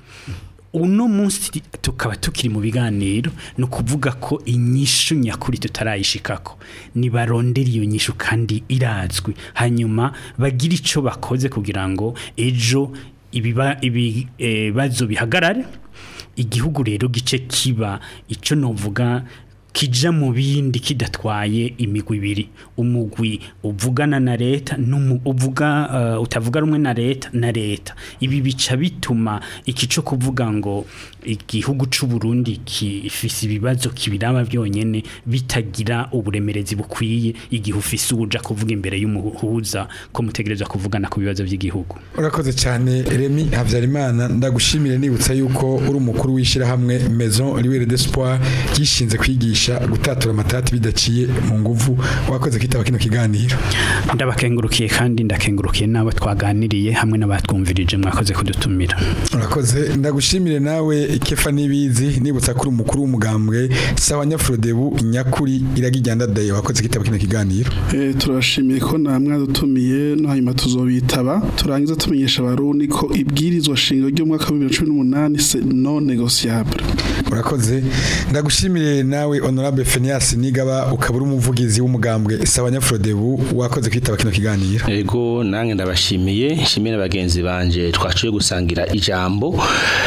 uno munsi tukaba tukiri mu biganiro ni ukuvuga ko inyishu nyakuri tutarayishikako nibarondera iyo nyishu kandi irazwi hanyuma bagira icyo bakoze kugira ngo ejo ibiba- ibibazo bihagarare igihugu rero gice kiba icyo novuga kija mu bindi kidatwaye imigwi ibiri umugwi uvugana na leta n'umu- uvuga uh, utavuga rumwe na leta na leta ibi bica bituma iki cyo kuvuga ngo igihugu c'u Burundi kifise ibibazo kibiraba byonyene bitagira uburemerezi bukwiye igihe ufise uja kuvuga imbere y'umuhuza ko mutegerezwa kuvugana ku bibazo by'igihugu urakoze cyane Remy Habyarimana ndagushimire nibutsa yuko uri umukuru w'ishyirahamwe Maison Libre d'Espoir gishinze kwigisha gutatura amatati bidaciye mu nguvu wakoze kwitaba kino kiganiro ndabakengurukiye kandi ndakengurukiye n'abo twaganiriye hamwe n'abatwumvirije mwakoze kudutumira urakoze ndagushimire nawe Kefa Nibizi nibutsa kuri umukuru w'umugambwe sawa Nyafrodebu nyakuri iragijyanda daye wakoze kwitaba kino kiganiro Eh, turashimiye ko namwe dutumiye no hanyuma tuzobitaba turangiza tumenyesha abarundi ko ibwirizwa shingiro ry'umwaka wa 2018 c'est non négociable urakoze ndagushimire nawe honorable Phineas Nigaba ukaba uri umuvugizi w'umugambwe sawa Nyafrodebu wakoze kwitaba kino kiganiro Ego nange ndabashimiye nshimiye n'abagenzi banje twaciye gusangira ijambo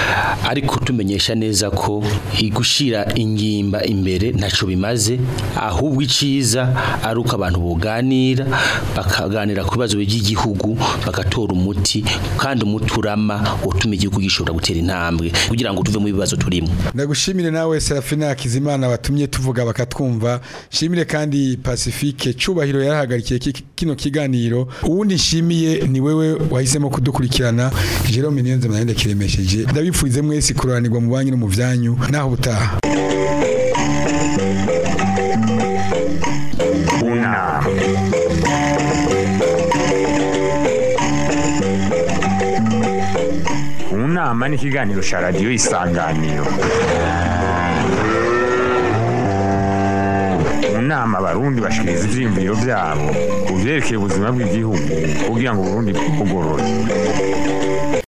ariko tumenyesha neza ko igushira ingimba imbere ntaco bimaze ahubwo iciza ari uko abantu buganira bakaganira ku bibazo by'igihugu bagatora umuti kandi umuti urama utuma igihugu gishobora gutera intambwe kugira ngo tuve mu bibazo turimo ndagushimire nawe Serafina Hakizimana watumye tuvuga bakatwumva shimire kandi Pacifique cubahiro yarahagarikiye ki- kino kiganiro uwundi nshimiye ni wewe wahisemo kudukurikirana Jerome Niyonze mnayende kiremesheje ndabipfurize mwese kuranirwa mu banyu no mu vyanyu naho butaha unama nama n'ikiganiro cya radiyo isanganiro mu nama abarundi bashikiriza ivyiyumviro vyabo ku vyerekeye ubuzima bw'igihugu kugira ngo uburundi bugorore